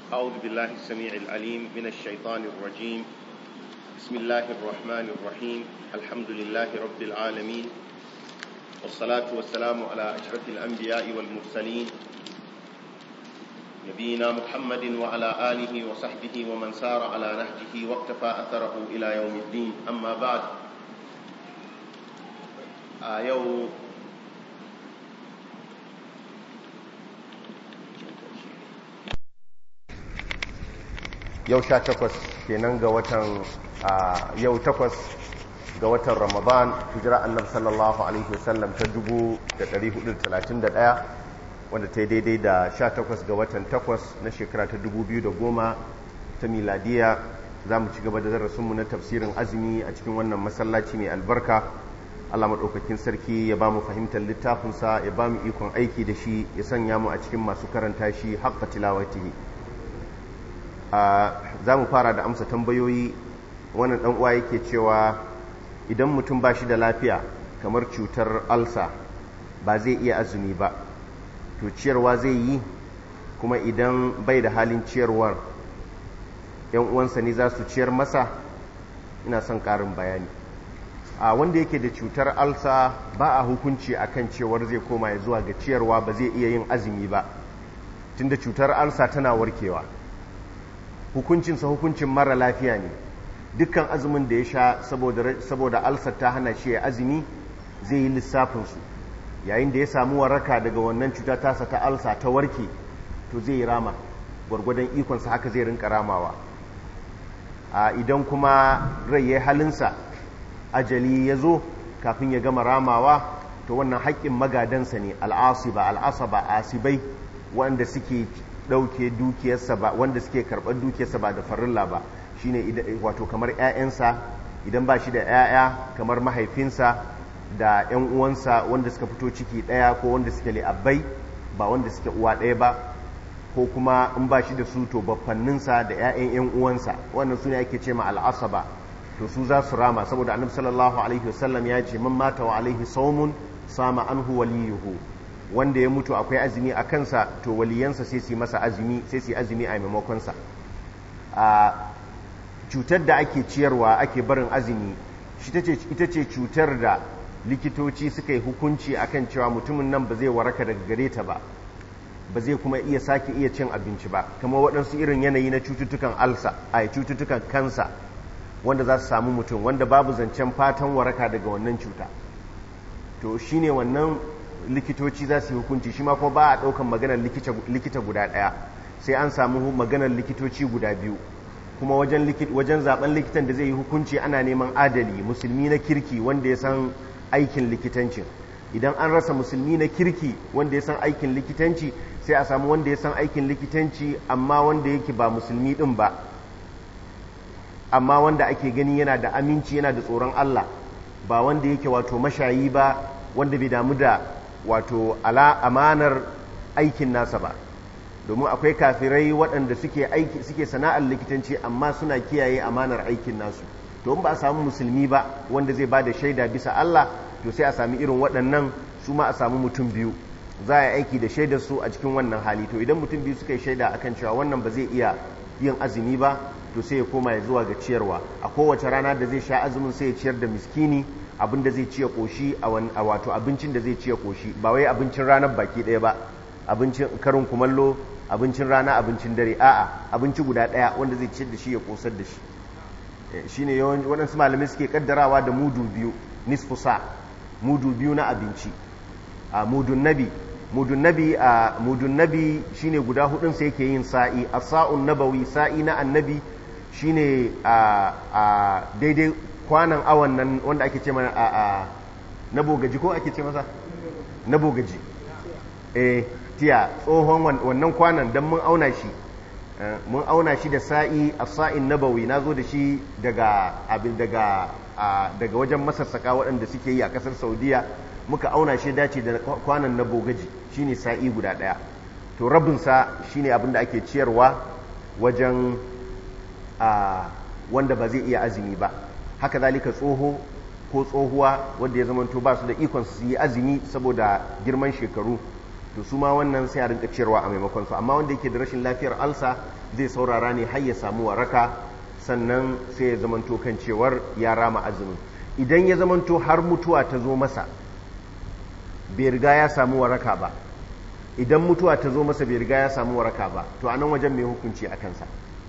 أعوذ بالله السميع العليم من الشيطان الرجيم بسم الله الرحمن الرحيم الحمد لله رب العالمين والصلاة والسلام على أشرف الأنبياء والمرسلين نبينا محمد وعلى آله وصحبه ومن سار على نهجه واقتفى أثره إلى يوم الدين أما بعد آه يوم yau sha takwas kenan ga watan yau takwas ga watan ramadan hijira annab sallallahu alaihi wasallam ta 1431 wanda ta yi daidai da sha takwas ga watan takwas na shekara ta 2010 ta miladiya za mu ci gaba da darasinmu na tafsirin azumi a cikin wannan masallaci mai albarka allah maɗaukakin sarki ya ba mu fahimtar littafinsa ya ba mu ikon aiki da shi ya sanya mu a cikin masu karanta shi haƙƙa tilawatihi za mu fara da amsa tambayoyi wannan dan uwa yake cewa idan mutum ba shi da lafiya kamar cutar alsa ba zai iya azumi ba to ciyarwa zai yi kuma idan bai da halin ciyarwar yan uwansa ne za su ciyar masa ina son karin bayani a wanda yake da cutar alsa ba a hukunci akan cewar zai koma ya zuwa ga ciyarwa ba zai iya yin azumi ba tunda cutar alsa tana warkewa hukuncinsa hukuncin mara lafiya ne dukkan azumin da ya sha saboda alsar ta hana shi ya azumi zai yi lissafinsu yayin da ya samu waraka daga wannan cuta tasa ta alsa ta warke to zai yi rama gwargwadon ikonsa haka zai rinka ramawa a idan kuma rai ya halinsa ajali ya zo kafin ya gama ramawa to wannan haƙƙin magadansa ne al'asiba al'asaba asibai wanda suke ɗauke dukiyarsa ba wanda suke karɓar dukiyarsa ba da farilla ba shine wato kamar 'ya'yansa idan ba shi da 'ya'ya kamar mahaifinsa da 'yan uwansa wanda suka fito ciki ɗaya ko wanda suke li'abbai ba wanda suke uwa ɗaya ba ko kuma in ba shi da su to baffanninsa da 'ya'yan 'yan uwansa wannan su ne ake ce ma al'asaba to su za su rama saboda annabi sallallahu alaihi wasallam ya ce man mata wa alaihi saumun sama anhu waliyuhu wanda ya mutu akwai azumi a kansa to waliyansa sai su masa azumi sai su azumi a maimakonsa a cutar da ake ciyarwa ake barin azumi ita ce cutar da likitoci suka yi hukunci akan cewa mutumin nan ba zai waraka daga gare ta ba ba zai kuma iya sake iya cin abinci ba kamar waɗansu irin yanayi na cututtukan alsa a cututtukan kansa wanda za su samu mutum wanda babu zancen fatan waraka daga wannan cuta to shine wannan likitoci za su yi hukunci shi ma kuma ba a ɗaukan maganar likita guda ɗaya sai an samu maganar likitoci guda biyu kuma wajen zaben likitan da zai yi hukunci ana neman adali musulmi na kirki wanda ya san aikin likitancin idan an rasa musulmi na kirki wanda ya san aikin likitanci sai a samu wanda ya san aikin likitanci amma wanda yake ba musulmi ɗin ba amma wanda ake gani yana da aminci yana da tsoron Allah ba wanda yake wato mashayi ba wanda bai damu da wato ala amanar aikin nasa ba domin akwai kafirai waɗanda suke aiki suke sana'ar likitanci amma suna kiyaye amanar aikin nasu to ba a samu musulmi ba wanda zai ba da shaida bisa Allah to sai a sami irin waɗannan su ma a samu mutum biyu za a yi aiki da shaidar su a cikin wannan hali to idan mutum biyu suka yi shaida akan cewa wannan ba zai iya yin azumi ba to sai ya koma ya zuwa ga ciyarwa a kowace rana da zai sha azumin sai ya ciyar da miskini abin da zai ciye koshi a wato abincin da zai ciye koshi ba wai abincin ranar baki ɗaya ba abincin karin kumallo abincin rana abincin dare a'a abinci guda ɗaya wanda zai ciyar da shi ya kosar da shi shine yawan waɗansu malamai suke kaddarawa da mudu biyu nisfu sa mudu biyu na abinci a mudun nabi mudun nabi a mudun nabi shine guda hudun sai yake yin sa'i as-sa'un nabawi sa'i na annabi shine a daidai kwanan awon nan wanda ake ce mana a na bogaji ko ake ce masa na bogaji eh tiya tsohon wannan kwanan don mun auna shi mun auna shi da sa'i a sa'in nabawi na zo da shi daga abin daga daga wajen masassaka waɗanda suke yi a ƙasar saudiya muka auna shi dace da kwanan na bogaji shine sa'i guda ɗaya to rabinsa shine abin da ake ciyarwa wajen wanda ba zai iya azumi ba haka zalika tsoho ko tsohuwa wanda ya zamanto ba su da ikon su yi azumi saboda girman shekaru to su ma wannan sai a rinka ciyarwa a maimakon su amma wanda yake da rashin lafiyar alsa zai saurara ne har ya samu waraka sannan sai ya zamanto kan cewar ya rama azumin idan ya zamanto har mutuwa ta zo masa bai riga ya samu waraka ba idan mutuwa ta zo masa bai riga ya samu waraka ba to a nan wajen mai hukunci a kansa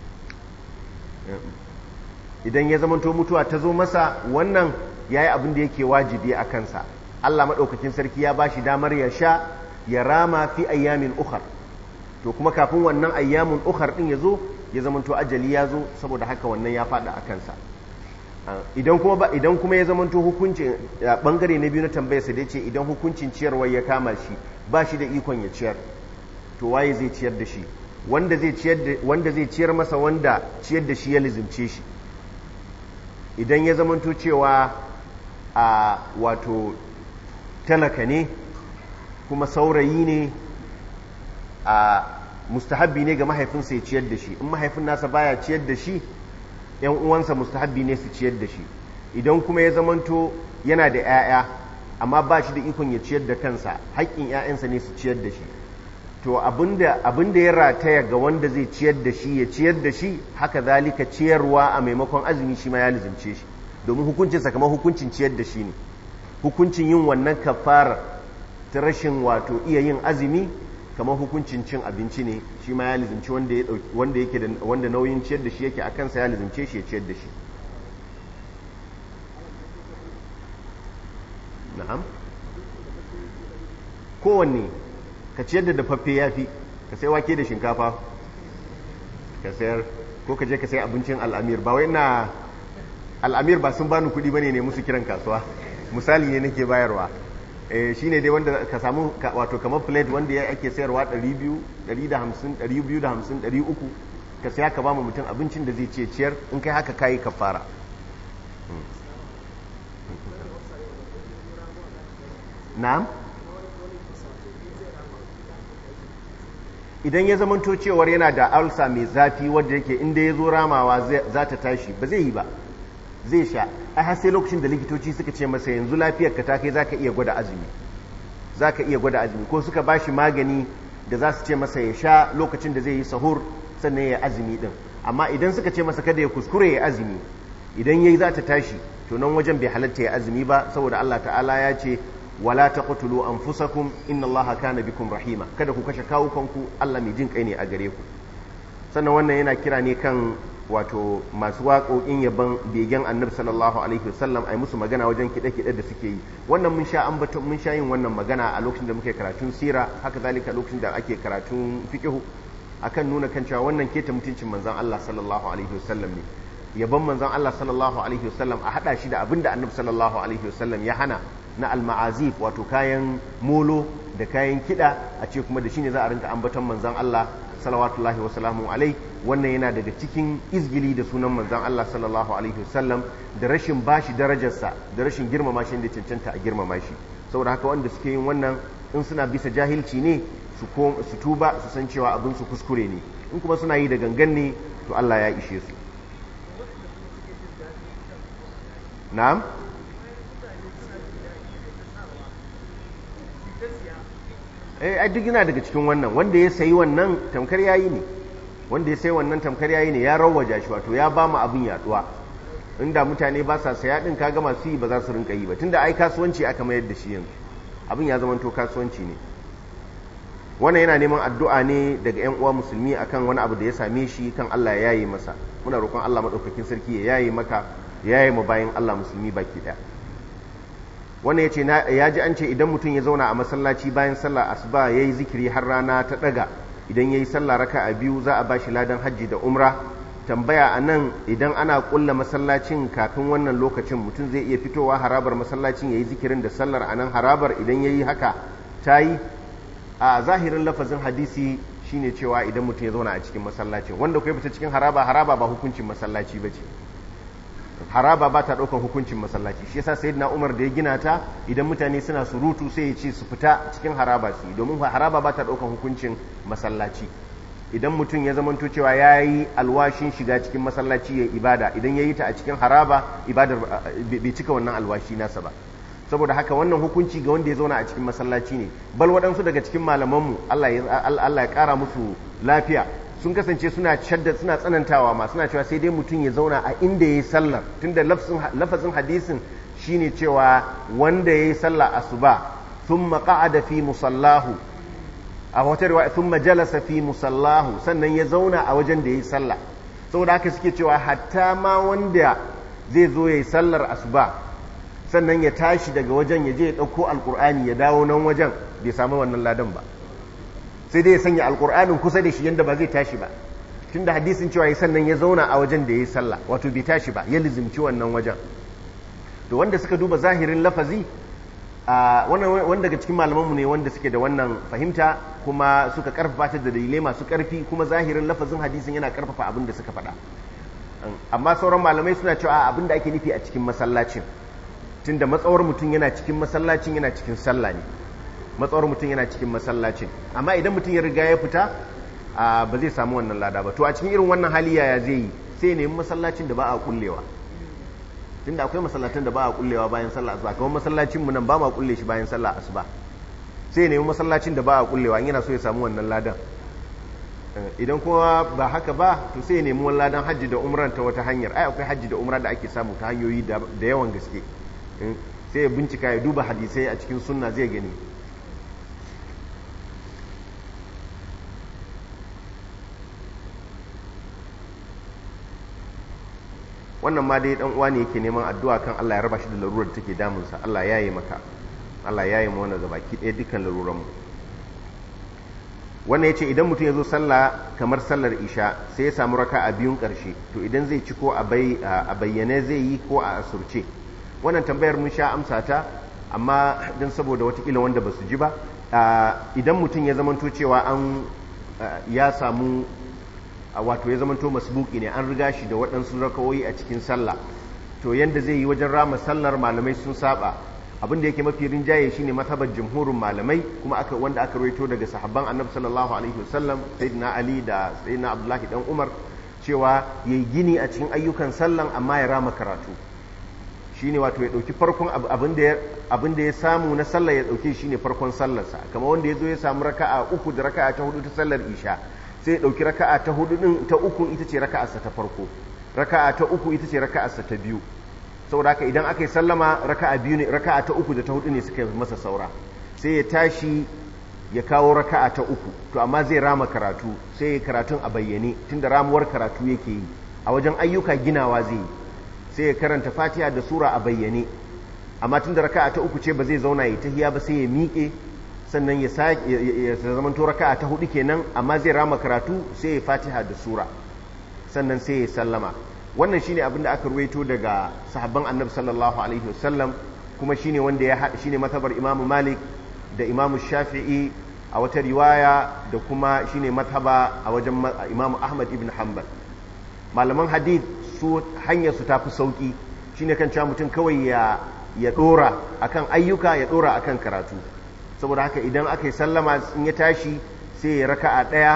idan ya zamanto mutuwa ta zo masa wannan ya yi abin da yake wajibi a kansa allah maɗaukakin sarki ya ba shi damar ya sha ya rama fi ayyamin ukhar to kuma kafin wannan ayyamin ukhar ɗin ya zo ya zamanto ajali ya zo saboda haka wannan ya faɗa a kansa idan kuma ba idan kuma ya zamanto hukuncin bangare na biyu na tambayar sa da ce idan hukuncin ciyarwa ya kama shi ba shi da ikon ya ciyar to waye zai ciyar da shi wanda zai ciyar da wanda zai ciyar masa wanda ciyar da shi ya lizimce shi idan ya zamanto cewa a wato talaka ne kuma saurayi ne a mustahabbi ne ga mahaifinsa ya ciyar da shi in mahaifin nasa baya ciyar da shi yan uwansa mustahabbi ne su ciyar da shi idan kuma ya zamanto yana da 'ya'ya amma ba shi da ikon ya ciyar da kansa haƙƙin 'ya'yansa ne su ciyar da shi to abinda ya rataya ga wanda zai ciyar da shi ya ciyar da shi haka zalika ciyarwa a maimakon azumi shi ma ya lizimce shi domin hukuncinsa kamar hukuncin ciyar da shi ne hukuncin yin wannan kafara ta rashin wato iya yin azumi kamar hukuncin cin abinci ne shi ma ya lizimci wanda yake da wanda nauyin ciyar da shi yake a kansa ya lizimce shi ya ciyar da shi na'am kowanne ka ciyar da dafaffe ya fi ka sai wake da shinkafa ka sayar ko ka je ka sai abincin al'amir ba wai na al'amir ba sun bani kuɗi bane ne musu kiran kasuwa misali ne nake bayarwa shi ne dai wanda ka samu wato kamar plate wanda ya ake sayarwa 200 150 250 300 ka saya ka ba mu mutum abincin da zai ce ciyar in kai haka kayi kafara na'am idan ya zamanto cewar yana da alsa mai zafi wadda yake inda ya zo ramawa za ta tashi ba zai yi ba zai sha ai har sai lokacin da likitoci suka ce masa yanzu lafiyar ka ta kai zaka iya gwada azumi zaka iya gwada azumi ko suka bashi magani da za su ce masa ya sha lokacin da zai yi sahur sannan ya azumi din amma idan suka ce masa kada ya kuskure ya azumi idan yayi za ta tashi to nan wajen bai halatta ya azumi ba saboda Allah ta'ala ya ce wala taqtulu anfusakum inna Allaha kana bikum rahima kada ku kashe kawukanku Allah mai jin kai ne a gare ku sannan wannan yana kira ne kan wato masu waƙoƙin yaban begen annabi sallallahu alaihi wasallam ai musu magana wajen kiɗe-kiɗe da suke yi wannan mun sha ambaton mun sha yin wannan magana a lokacin da muke karatun sira haka zalika lokacin da ake karatun fiqh akan nuna kan cewa wannan keta mutuncin manzon Allah sallallahu alaihi wasallam ne yaban manzon Allah sallallahu alaihi wasallam a hada shi da abinda annabi sallallahu alaihi wasallam ya hana na alma'azif wato kayan molo da kayan kiɗa a ce kuma da shine za a rinka ambaton manzon Allah salawatullahi wasalamu alai wannan yana daga cikin izgili da sunan manzan Allah sallallahu alaihi wasallam da rashin bashi darajarsa da rashin girmama shi da cancanta a girmama shi saboda haka wanda suke yin wannan in suna bisa jahilci ne su tuba su san cewa abin su kuskure ne in kuma suna yi da gangan ne to Allah ya ishe su na'am eh duk yana daga cikin wannan wanda ya sayi wannan tamkar yayi ne wanda ya sayi wannan tamkar yayi ne ya rawaja shi wato ya ba mu abin yaduwa inda mutane ba sa saya din kaga masu yi ba za su rinka yi ba tunda ai kasuwanci aka mayar da shi yanzu abin ya zama to kasuwanci ne wannan yana neman addu'a ne daga ƴan uwa musulmi akan wani abu da ya same shi kan Allah ya yaye masa muna roƙon Allah madaukakin sarki ya yaye maka ya yaye mu bayan Allah musulmi baki daya wannan ya ce ya ji an ce idan mutum ya zauna a masallaci bayan sallah asuba ya yi zikiri har rana ta ɗaga idan ya yi sallah raka a biyu za a ba shi ladan hajji da umra tambaya a nan idan ana ƙulla masallacin kafin wannan lokacin mutum zai iya fitowa harabar masallacin ya yi zikirin da sallar a nan harabar idan ya yi haka ta yi a zahirin lafazin hadisi shine cewa idan mutum ya zauna a cikin masallacin wanda kai fita cikin haraba haraba ba hukuncin masallaci ba ce haraba ba ta ɗaukan hukuncin masallaci shi yasa sayyidina Umar da ya gina ta idan mutane suna surutu sai ya ce su fita cikin haraba su domin haraba ba ta ɗaukan hukuncin masallaci idan mutum ya zamanto cewa ya yi alwashin shiga cikin masallaci ya ibada idan ya yi ta a cikin haraba ibadar bai cika wannan alwashi nasa ba saboda haka wannan hukunci ga wanda ya zauna a cikin masallaci ne bal waɗansu daga cikin malamanmu Allah ya ƙara musu lafiya sun kasance suna shadda suna tsanantawa ma suna cewa sai dai mutum ya zauna a inda ya yi sallar tunda lafazin hadisin shine cewa wanda ya yi sallah asuba thumma qa'ada fi musallahu a wata riwaya thumma jalasa fi musallahu sannan ya zauna a wajen da ya yi sallah saboda haka suke cewa hatta ma wanda zai zo ya yi sallar asuba sannan ya tashi daga wajen ya je ya ɗauko alkur'ani ya dawo nan wajen bai samu wannan ladan ba sai dai ya sanya alkur'anin kusa da shi yadda ba zai tashi ba tun da hadisin cewa ya sannan ya zauna a wajen da ya yi sallah wato bai tashi ba ya lizimci wannan wajen to wanda suka duba zahirin lafazi wanda daga cikin malamanmu ne wanda suke da wannan fahimta kuma suka karfafa ta da dalilai masu karfi kuma zahirin lafazin hadisin yana karfafa abin da suka faɗa amma sauran malamai suna cewa abin da ake nufi a cikin masallacin tunda matsawar mutum yana cikin masallacin yana cikin sallah ne matsawar mutum yana cikin masallacin amma idan mutum ya riga ya fita ba zai samu wannan lada ba to a cikin irin wannan hali yaya zai yi sai nemi masallacin da ba a kullewa tunda akwai masallatan da ba a kullewa bayan sallah asuba kamar masallacin mu nan ba ma kulle shi bayan sallah asuba sai nemi masallacin da ba a kullewa in yana so ya samu wannan ladan idan kuma ba haka ba to sai ya nemi wani ladan hajji da umran ta wata hanyar ai akwai hajji da umra da ake samu ta hanyoyi da yawan gaske sai ya bincika ya duba hadisai a cikin sunna zai gani wannan ma dai dan uwa ne yake neman addu'a kan Allah ya raba shi da larurar da take damunsa Allah ya yi maka Allah ya yi mu wannan gabaki ɗaya dukkan laruran mu wannan yace idan mutum ya zo sallah kamar sallar isha sai ya samu raka a biyun ƙarshe to idan zai ci ko a bayyane zai yi ko a asurce wannan tambayar mun sha amsa ta amma don saboda watakila wanda ba su ji ba idan mutum ya zamanto cewa an ya samu wato ya zamanto masbuki ne an riga shi da waɗansu rakawoyi a cikin sallah to yanda zai yi wajen rama sallar malamai sun saba abin da yake mafi rinjaye shine mazhabar jumhurin malamai kuma aka wanda aka rawaito daga sahabban annabi sallallahu alaihi wasallam sayyidina ali da sayyidina abdullahi dan umar cewa yayi gini a cikin ayyukan sallan amma ya rama karatu shine wato ya dauki farkon abin da abin da ya samu na sallah ya dauke shine farkon sallarsa kamar wanda ya zo ya samu raka'a uku da raka'a ta hudu ta sallar isha sai ya dauki raka'a ta hudu din ta uku ita ce raka'arsa ta farko raka'a ta uku ita ce raka'arsa ta biyu saboda haka idan aka yi sallama raka'a biyu ne raka'a ta uku da ta hudu ne suka masa saura sai ya tashi ya kawo raka'a ta uku to amma zai rama karatu sai ya karatun a bayyane tunda ramuwar karatu yake yi a wajen ayyuka ginawa zai yi sai ya karanta fatiha da sura a bayyane amma tunda raka'a ta uku ce ba zai zauna ya tahiya ba sai ya miƙe sannan ya ya zamanto raka'a ta hudu kenan amma zai rama karatu sai ya fatiha da sura sannan sai ya sallama wannan shine abin da aka ruwaito daga sahabban annabi sallallahu alaihi wasallam kuma shine wanda ya shine matabar imamu malik da imamu shafi'i a wata riwaya da kuma shine mataba a wajen imamu ahmad ibn hanbal malaman hadith su hanyar su tafi sauki shine kan cewa mutum kawai ya ya dora akan ayyuka ya dora akan karatu saboda haka idan aka yi sallama in ya tashi sai ya raka'a daya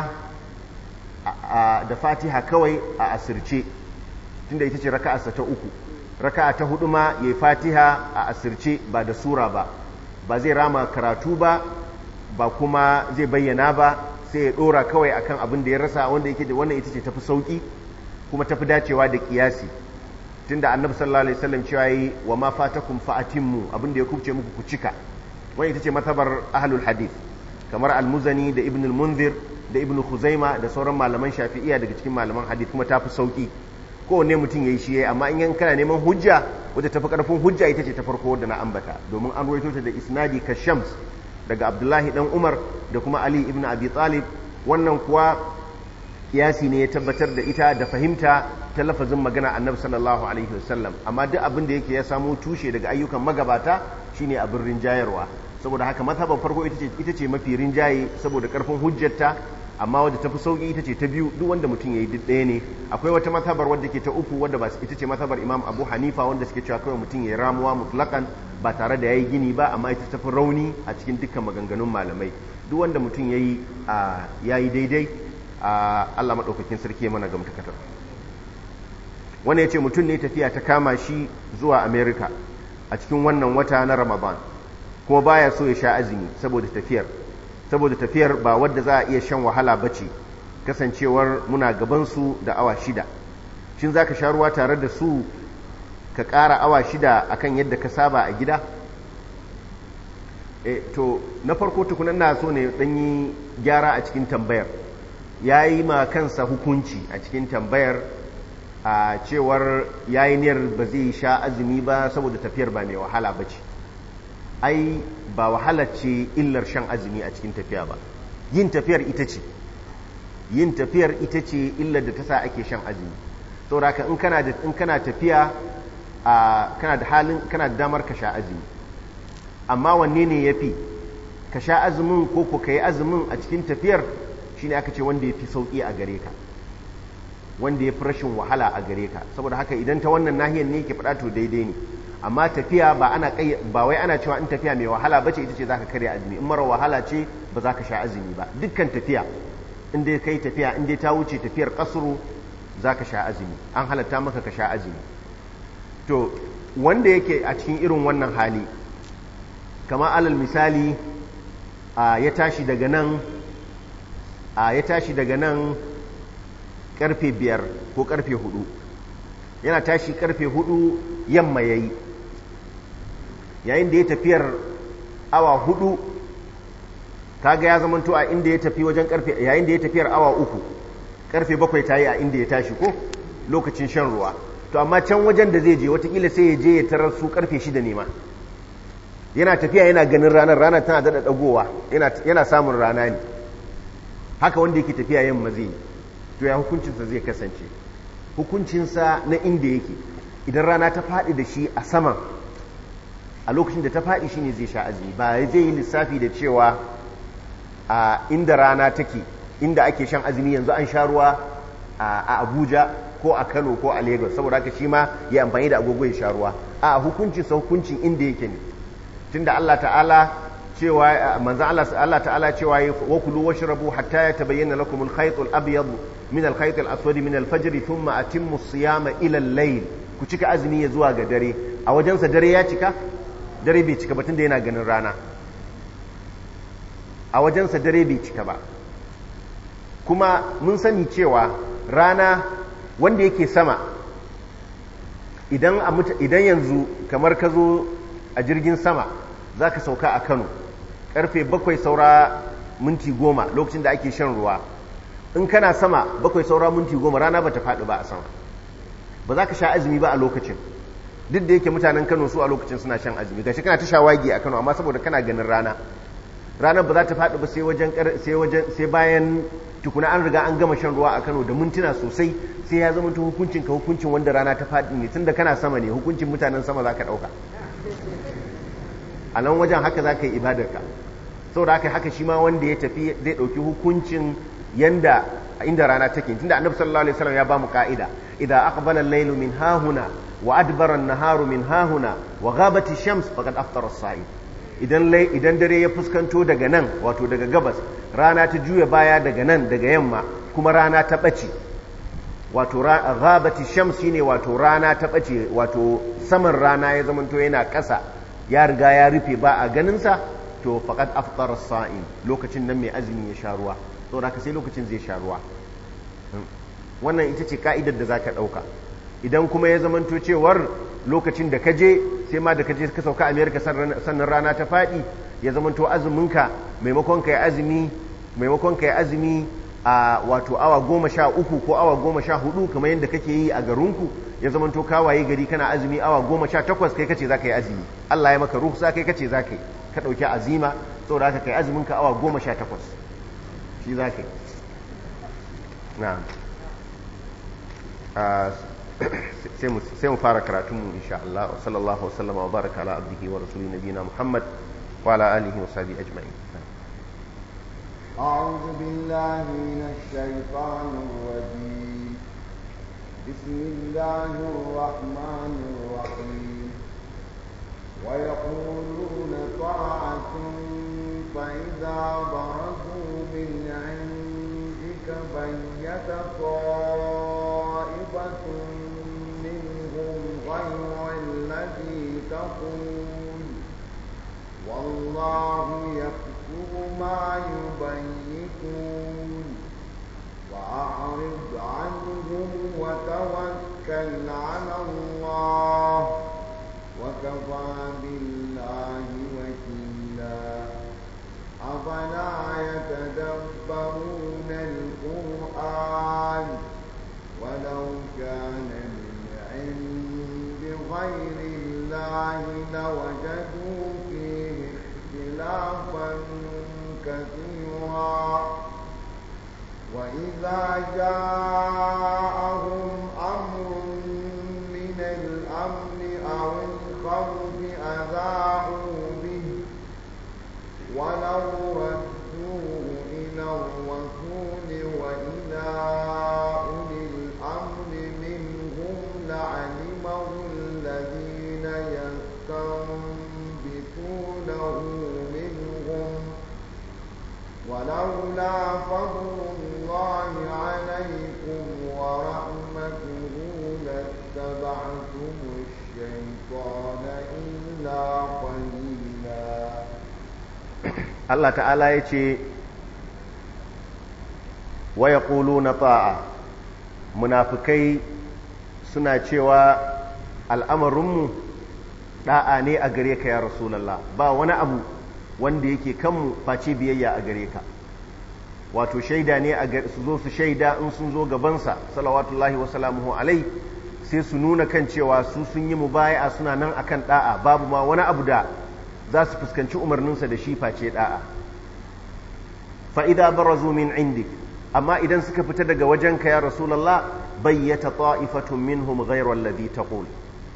da fatiha kawai a asirce tunda ita ce raka'arsa ta uku raka'a ta hudu ma yayi fatiha a asirce ba da sura ba ba zai rama karatu ba ba kuma zai bayyana ba sai ya dora kawai akan abin da ya rasa wanda yake da wannan ita ce tafi sauki kuma tafi dacewa da kiyasi tunda annabi sallallahu alaihi wasallam cewa yi wa ma fatakum fa atimmu abin da ya kubce muku ku cika wannan ita ce matabar ahlul hadith kamar al-muzani da ibn al-munzir da ibn khuzaima da sauran malaman shafi'iyya daga cikin malaman hadith kuma tafi sauki kowanne mutum ya yi shi yayi amma in yan kana neman hujja wadda tafi karfin hujja ita ce ta farko wadda na ambata domin an ruwaito ta da isnadi ka shams daga abdullahi dan umar da kuma ali ibn abi talib wannan kuwa kiyasi ne ya tabbatar da ita da fahimta ta lafazin magana annabi sallallahu alaihi wasallam amma duk abin da yake ya samo tushe daga ayyukan magabata shine abin rinjayarwa saboda haka mazhaban farko ita ce ita ce mafi rinjaye saboda karfin hujjarta amma wadda ta fi sauƙi ita ce ta biyu duk wanda mutum ya yi duk ɗaya ne akwai wata matabar wadda ke ta uku wadda ba ita ce matabar imam abu hanifa wanda suke cewa kawai mutum ya yi ramuwa mutlaƙan ba tare da ya yi gini ba amma ita ta fi rauni a cikin dukkan maganganun malamai duk wanda mutum ya yi ya yi daidai a allah maɗaukakin sarki mana ga mutakatar wanda ya ce mutum ne tafiya ta kama shi zuwa america a cikin wannan wata na ramadan kuma baya so ya sha azumi saboda tafiyar saboda tafiyar ba wadda za a iya shan wahala ba ce kasancewar muna gabansu da awa shida shin za ka sha ruwa tare da su ka ƙara awa shida akan yadda ka saba a gida e, to na farko tukunan na so ne ɗanyi gyara a cikin tambayar ya yi ma kansa hukunci a cikin tambayar a cewar ya yi niyar ba zai sha azumi ba saboda tafiyar ba mai wahala ba ce ai ba wahala ce illar shan azumi a cikin tafiya ba yin tafiyar ita ce yin tafiyar ita ce illar da ta sa ake shan azumi saboda ka in kana in kana tafiya kana da halin kana da damar ka sha azumi amma wanne ne yafi ka sha azumin ko ko kai azumin a cikin tafiyar shine aka ce wanda yafi sauki a gare ka wanda yafi rashin wahala a gare ka saboda haka idan ta wannan nahiyar ne yake faɗa to daidai ne amma tafiya ba ana ba wai ana cewa in tafiya mai wahala bace ita ce zaka karya azumi in mara wahala ce ba za ka sha azumi ba dukkan tafiya in dai kai tafiya in dai ta wuce tafiyar kasuru za ka sha azumi an halatta maka ka sha azumi to wanda yake a cikin irin wannan hali kama alal misali ya tashi daga nan ya tashi daga nan karfe biyar ko karfe hudu yana tashi karfe hudu yamma ya yi yayin da ya tafiyar awa hudu kaga ya zamanto a inda ya tafi wajen karfe yayin da ya tafiyar awa uku karfe bakwai ta yi a inda ya tashi ko lokacin shan ruwa to amma can wajen da zai je watakila sai ya je ya tarar su karfe shida ne ma yana tafiya yana ganin ranar ranar tana daɗa ɗagowa yana samun rana ne haka wanda yake tafiya yamma zai yi to ya hukuncinsa zai kasance hukuncinsa na inda yake idan rana ta faɗi da shi a saman a lokacin da ta faɗi shine zai sha azumi ba zai yi lissafi da cewa a inda rana take inda ake shan azumi yanzu an sha ruwa a abuja ko a kano ko a lagos saboda haka shi ma ya amfani da agogo ya sha ruwa a hukuncinsa hukuncin inda yake ne tunda allah ta'ala cewa manzan Allah ta'ala cewa ya wakulu washrabu hatta ya tabayyana lakum al-khayt al-abyad min al-khayt al-aswad min al-fajr thumma atimmu as-siyama ila al-layl ku cika azumi ya zuwa ga dare a wajensa dare ya cika dare bai cika ba tunda yana ganin rana a wajensa dare bai cika ba kuma mun sani cewa rana wanda yake sama idan idan yanzu kamar ka zo a jirgin sama za ka sauka a kano karfe bakwai saura minti goma lokacin da ake shan ruwa in kana sama bakwai saura minti goma rana ba ta faɗi ba a sama ba za ka sha azumi ba a lokacin duk da yake mutanen kano su a lokacin suna shan azumi gashi kana ta shawagi a kano amma saboda kana ganin rana ranar ba za ta faɗi ba sai wajen sai wajen sai bayan tukuna an riga an gama shan ruwa a kano da mintuna sosai sai ya zama hukuncin ka hukuncin wanda rana ta faɗi ne tunda kana sama ne hukuncin mutanen sama za ka ɗauka a nan wajen haka za ka yi ibadarka sau da haka haka shi ma wanda ya tafi zai ɗauki hukuncin yanda inda rana take tunda annabi sallallahu alaihi wasallam ya ba mu ka'ida idan aqbala al-laylu min hahuna wa adbara an-naharu min hahuna wa ghabat ash-shams faqad aftara as-sa'im idan idan dare ya fuskanto daga nan wato daga gabas rana ta juya baya daga nan daga yamma kuma rana ta bace wato ghabat ash-shams shine wato rana ta bace wato saman rana ya zamanto yana ƙasa ya riga ya rufe ba a ganinsa to faqad aftara as-sa'im lokacin nan mai azumi ya sha ruwa saboda haka sai lokacin zai sha ruwa wannan ita ce ka'idar da zaka dauka idan kuma ya zamanto cewar lokacin da kaje sai ma da kaje ka sauka America sannan rana ta fadi ya zamanto azuminka maimakon kai azumi maimakon kai azumi a wato awa goma sha uku ko awa goma sha hudu kamar yadda kake yi a garinku ya zamanto kawaye gari kana azumi awa goma sha takwas kai kace za ka yi azumi Allah ya maka ruhsa kai kace za ka yi ka ɗauki azima saboda haka kai azumin ka awa goma sha takwas shi za ka yi na sai mu fara karatunmu insha Allah wa sallallahu wasallama wa baraka ala abdihi wa rasuli nabiyina Muhammad wa ala alihi wa sahbihi ajma'in أعوذ بالله من الشيطان الرجيم بسم الله الرحمن الرحيم ويقولون طاعة فإذا برزوا من عندك بيت طائفة منهم غير الذي تقول والله يكتب ما يبيتون وأعرض عنهم وتوكل على الله وكفى بالله وكيلا أفلا يتدبرون القرآن ولو كان من عند غير الله لوجدوا فيه اختلافا كثيرا وإذا جاءهم أمر من الأمن أو الخوف أذاعوا به ولو ردوه إلى الرسول وإلى أولي الأمر منهم لعلمه الذين يستنبطونه منهم ولولا فضل الله عليكم ورحمته لاتبعتم الشيطان إلا قليلا Allah ta'ala ya ce wa ya na ta'a munafukai suna cewa al'amarinmu ɗa'a ne a gare ka ya rasulallah ba wani abu wanda yake kanmu face biyayya a gare ka wato shaida ne su zo su shaida in sun zo gabansa salawatullahi wa salamuhu alai sai su nuna kan cewa su sun yi mubaya'a suna nan akan ɗa'a babu ma wani abu da za su fuskanci umarninsa da shi face da'a fa'ida barazu min indik amma idan suka fita daga wajenka ya rasulallah bayyata ta'ifatun minhum ghairar ladhi taqul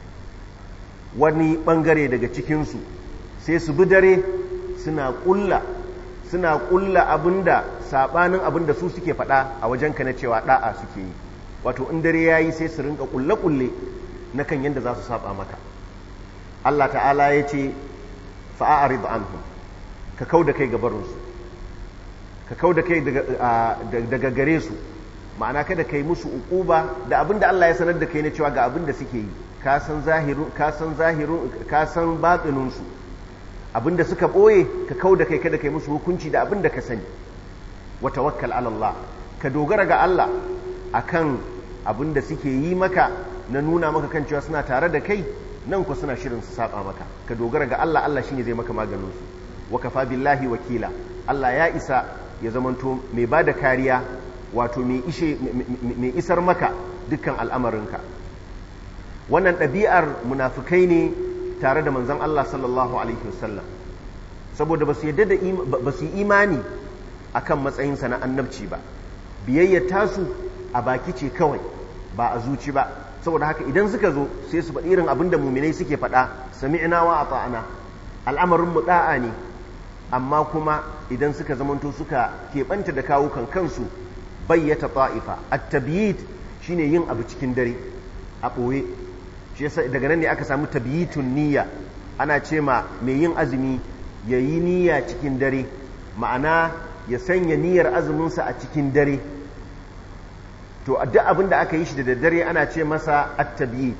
wani bangare daga cikinsu sai su bi dare suna kulla suna kulla abinda sabanin abinda su suke faɗa a wajenka na cewa da'a suke yi wato in dare yayi sai su rinka kulle kulle na kan yadda za su saba maka Allah ta'ala ya ce fa'arid anhum ka kau da kai gabarinsu ka kau da kai daga gare su ma'ana kada kai musu uquba da abinda Allah ya sanar da kai na cewa ga abinda suke yi ka san zahirun ka san zahirun ka san batinin su abinda suka boye ka kau da kai kada kai musu hukunci da abinda ka sani wa tawakkal ala Allah ka dogara ga Allah akan abinda suke yi maka na nuna maka kan cewa suna tare da kai nan ku suna shirin su saba maka ka dogara ga Allah Allah shine zai maka maganin su wa kafa billahi wakila Allah ya isa ya zamanto mai bada kariya wato mai ishe mai isar maka dukkan al'amarinka wannan ɗabi'ar munafikai ne tare da manzon Allah sallallahu alaihi wasallam saboda ba su yadda da ba su yi imani akan matsayinsa na annabci ba biyayyar tasu a baki ce kawai ba a zuci ba saboda haka idan suka zo sai su faɗi irin abin da muminai suke faɗa sami'na wa ata'ana al'amarin mu da'a ne amma kuma idan suka zamanto suka keɓanta da kawukan kansu bayyata ta'ifa at-tabyit shine yin abu cikin dare a ɓoye shi yasa daga nan ne aka samu tabyitun niyya ana ce ma mai yin azumi ya yi niyya cikin dare ma'ana ya sanya niyyar azuminsa a cikin dare to duk abin da aka yi shi da daddare ana ce masa at-tabyit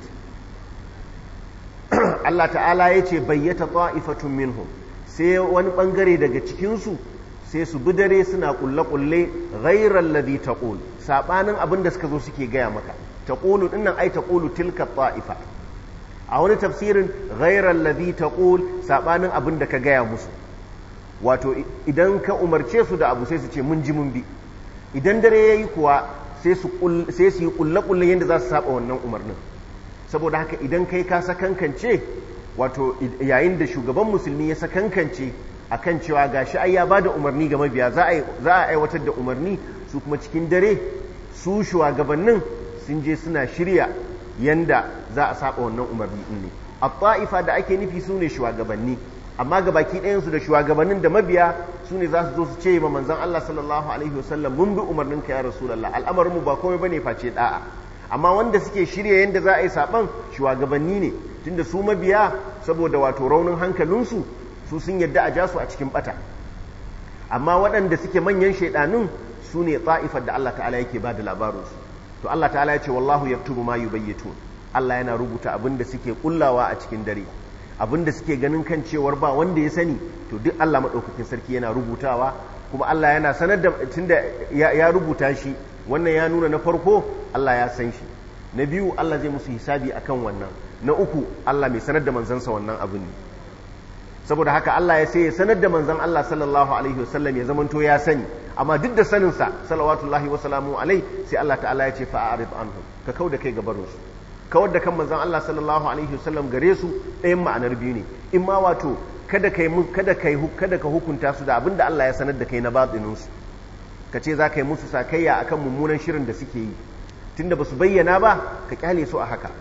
Allah ta'ala ya ce bayyata ta'ifatun minhum sai wani bangare daga cikinsu sai su bi dare suna kulle-kulle ghairar ladhi taqul sabanin abin da suka zo suke gaya maka taqulu dinnan ai taqulu tilka ta'ifa a wani tafsirin ghairar ladhi taqul sabanin abin da ka gaya musu wato idan ka umarce su da abu sai su ce mun ji mun bi idan dare yayi kuwa sai su yi kulle-kulle yadda za su saba wannan umarnin saboda haka idan kai ka sakankance wato yayin da shugaban musulmi ya sakankance akan cewa gashi ai ya bada umarni ga mabiya za a aiwatar da umarni su kuma cikin dare su shugabannin sun je suna shirya yanda za a saba wannan umarni din ne a ta'ifa da ake nufi su ne shugabanni amma ga baki ɗayansu da shugabannin da mabiya su ne za su zo su ce ma manzon Allah sallallahu alaihi wasallam mun bi umarnin ka ya rasulullah al'amarin mu ba komai bane face da'a amma wanda suke shirya yanda za a yi saban shugabanni ne tunda su mabiya saboda wato raunin hankalinsu su sun yadda a ja su a cikin bata amma waɗanda suke manyan shaidanun su ne ta'ifar da Allah ta'ala yake ba da labarinsu to Allah ta'ala ya ce wallahu yaktubu ma yubayyitun Allah yana rubuta abin da suke kullawa a cikin dare abin da suke ganin kan cewar ba wanda ya sani to duk Allah maɗaukakin sarki yana rubutawa kuma Allah yana sanar da tunda ya rubuta shi wannan ya nuna na farko Allah ya san shi na biyu Allah zai musu hisabi akan wannan na uku Allah mai sanar da manzansa wannan abin ne saboda haka Allah ya sai ya sanar da manzan Allah sallallahu alaihi wasallam ya zamanto ya sani amma duk da saninsa salawatullahi wa salamu alai sai Allah ta'ala ya ce fa'arid anhum ka kauda kai gabarin su kawar da kan manzan Allah sallallahu alaihi wasallam gare su ɗayan ma'anar biyu ne in ma wato kada kai kada kai kada ka hukunta su da abin da Allah ya sanar da kai na batinin su ka ce za ka yi musu sakayya akan mummunan shirin da suke yi tunda ba su bayyana ba ka kyale su a haka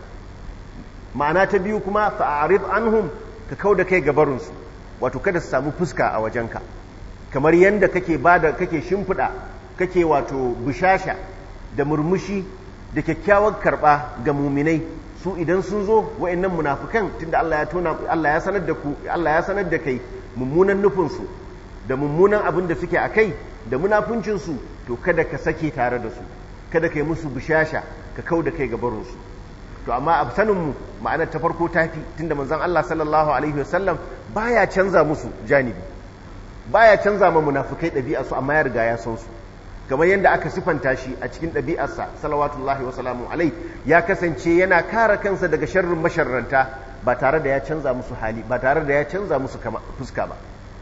ma'ana ta biyu kuma fa'arid anhum ka kau da kai gabarinsu wato kada su samu fuska a wajenka kamar yadda kake bada kake shimfiɗa kake wato bushasha da murmushi da kyakkyawar karɓa ga muminai su idan sun zo wa'annan munafukan tunda Allah ya tona Allah ya sanar da ku Allah ya sanar da kai mummunan nufinsu da mummunan abin da suke a kai da munafuncinsu to kada ka sake tare da su kada ka yi musu bushasha ka kau da kai gabarinsu to amma a saninmu ma'anar ta farko tafi tunda manzon Allah sallallahu alaihi wasallam baya canza musu janibi baya canza ma munafikai ɗabi'a su amma ya riga ya san su kamar yadda aka sifanta shi a cikin ɗabi'arsa salawatullahi wa salamu alai ya kasance yana kare kansa daga sharrin masharranta ba tare da ya canza musu hali ba tare da ya canza musu fuska ba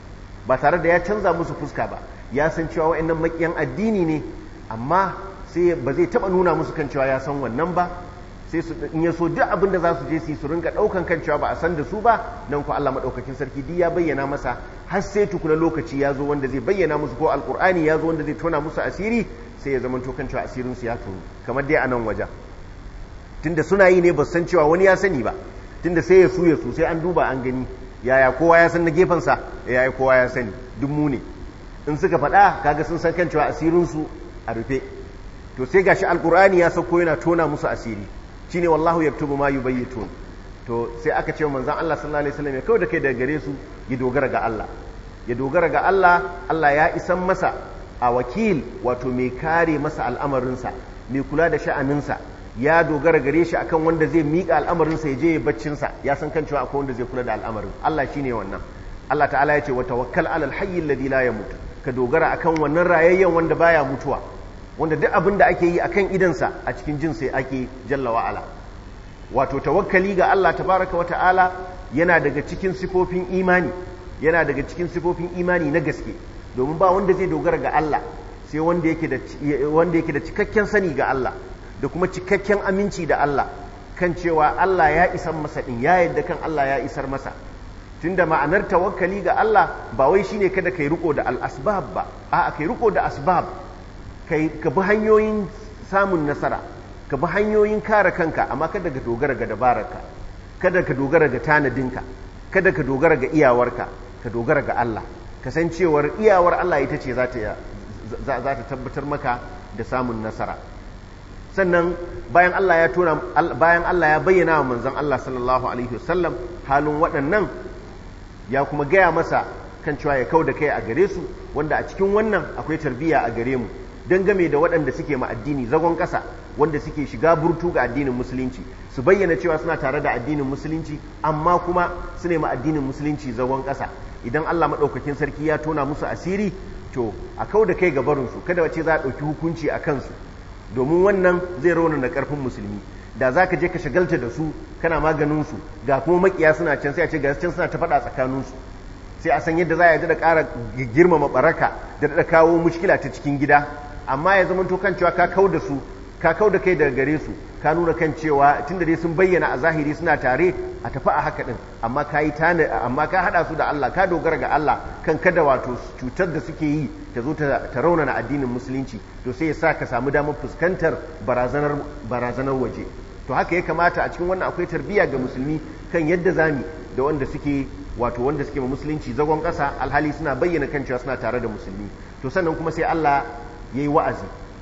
ba tare da ya canza musu fuska ba ya san cewa wa'annan makiyan addini ne amma sai ba zai taba nuna musu kan cewa ya san wannan ba sai su in ya so duk abin da za su je su su rinka daukan kan cewa ba a san da su ba nan ko Allah madaukakin sarki duk ya bayyana masa har sai tukuna lokaci ya zo wanda zai bayyana musu ko alkur'ani ya zo wanda zai tona musu asiri sai ya zama to kan cewa asirin su ya tonu kamar dai a nan wajen tunda suna yi ne ba san cewa wani ya sani ba tunda sai ya su ya su sai an duba an gani yaya kowa ya san na gefensa yaya kowa ya sani duk mu ne in suka faɗa kaga sun san kan cewa asirin su a rufe to sai gashi alkur'ani ya sauko yana tona musu asiri shine wallahu yaktubu ma yubayyitun to sai aka ce manzon Allah sallallahu alaihi wasallam ya kawai da kai daga gare su ya dogara ga Allah ya dogara ga Allah Allah ya isan masa a wakil wato mai kare masa al'amarinsa mai kula da sha'aninsa ya dogara gare shi akan wanda zai miƙa al'amarinsa ya je ya baccinsa ya san kan cewa akwai wanda zai kula da al'amarin Allah shine wannan Allah ta'ala ya ce wa tawakkal alal hayy alladhi la yamut ka dogara akan wannan rayayyen wanda baya mutuwa wanda duk abin da ake yi akan idansa a cikin jin sai ake jalla wa'ala wato tawakkali ga Allah tabaraka wata'ala yana daga cikin sifofin imani yana daga cikin sifofin imani na gaske domin ba wanda zai dogara ga Allah sai wanda yake da wanda yake da cikakken sani ga Allah da kuma cikakken aminci da Allah kan cewa Allah ya isar masa din ya yadda kan Allah ya isar masa tunda ma'anar tawakkali ga Allah ba wai shine kada kai riko da al-asbab ba a'a kai riko da asbab kai ka bi hanyoyin samun nasara ka bi hanyoyin kare kanka amma kada ka dogara ga dabararka kada ka dogara ga tanadinka kada ka dogara ga iyawarka ka dogara ga Allah kasancewar iyawar Allah ita ce za ta tabbatar maka da samun nasara sannan bayan Allah ya tona bayan Allah ya bayyana wa manzon Allah sallallahu alaihi wasallam halin waɗannan ya kuma gaya masa kan cewa ya kau da kai a gare su wanda a cikin wannan akwai tarbiyya a gare mu game da waɗanda suke ma addini zagon ƙasa wanda suke shiga burtu ga addinin musulunci su bayyana cewa suna tare da addinin musulunci amma kuma su ne ma addinin musulunci zagon ƙasa idan Allah maɗaukakin sarki ya tona musu asiri to a kau da kai gabarinsu kada wace za a ɗauki hukunci a kansu domin wannan zai rauna da ƙarfin musulmi da za ka je ka shagalta da su kana maganinsu ga kuma makiya suna can sai a ce ga can suna ta faɗa tsakaninsu sai a san yadda za a yi da ƙara girmama baraka da da kawo mushkila ta cikin gida amma ya zama to kan cewa ka kau da su ka kau da kai daga gare su ka nuna kan cewa tunda dai sun bayyana a zahiri suna tare a tafi a haka din amma ka yi tana amma ka hada su da Allah ka dogara ga Allah kan kada wato cutar da suke yi ta zo ta raunana addinin musulunci to sai ya sa ka samu damar fuskantar barazanar barazanar waje to haka ya kamata a cikin wannan akwai tarbiyya ga musulmi kan yadda zami da wanda suke wato wanda suke ma musulunci zagon ƙasa alhali suna bayyana kan cewa suna tare da musulmi to sannan kuma sai Allah ya yi wa'azi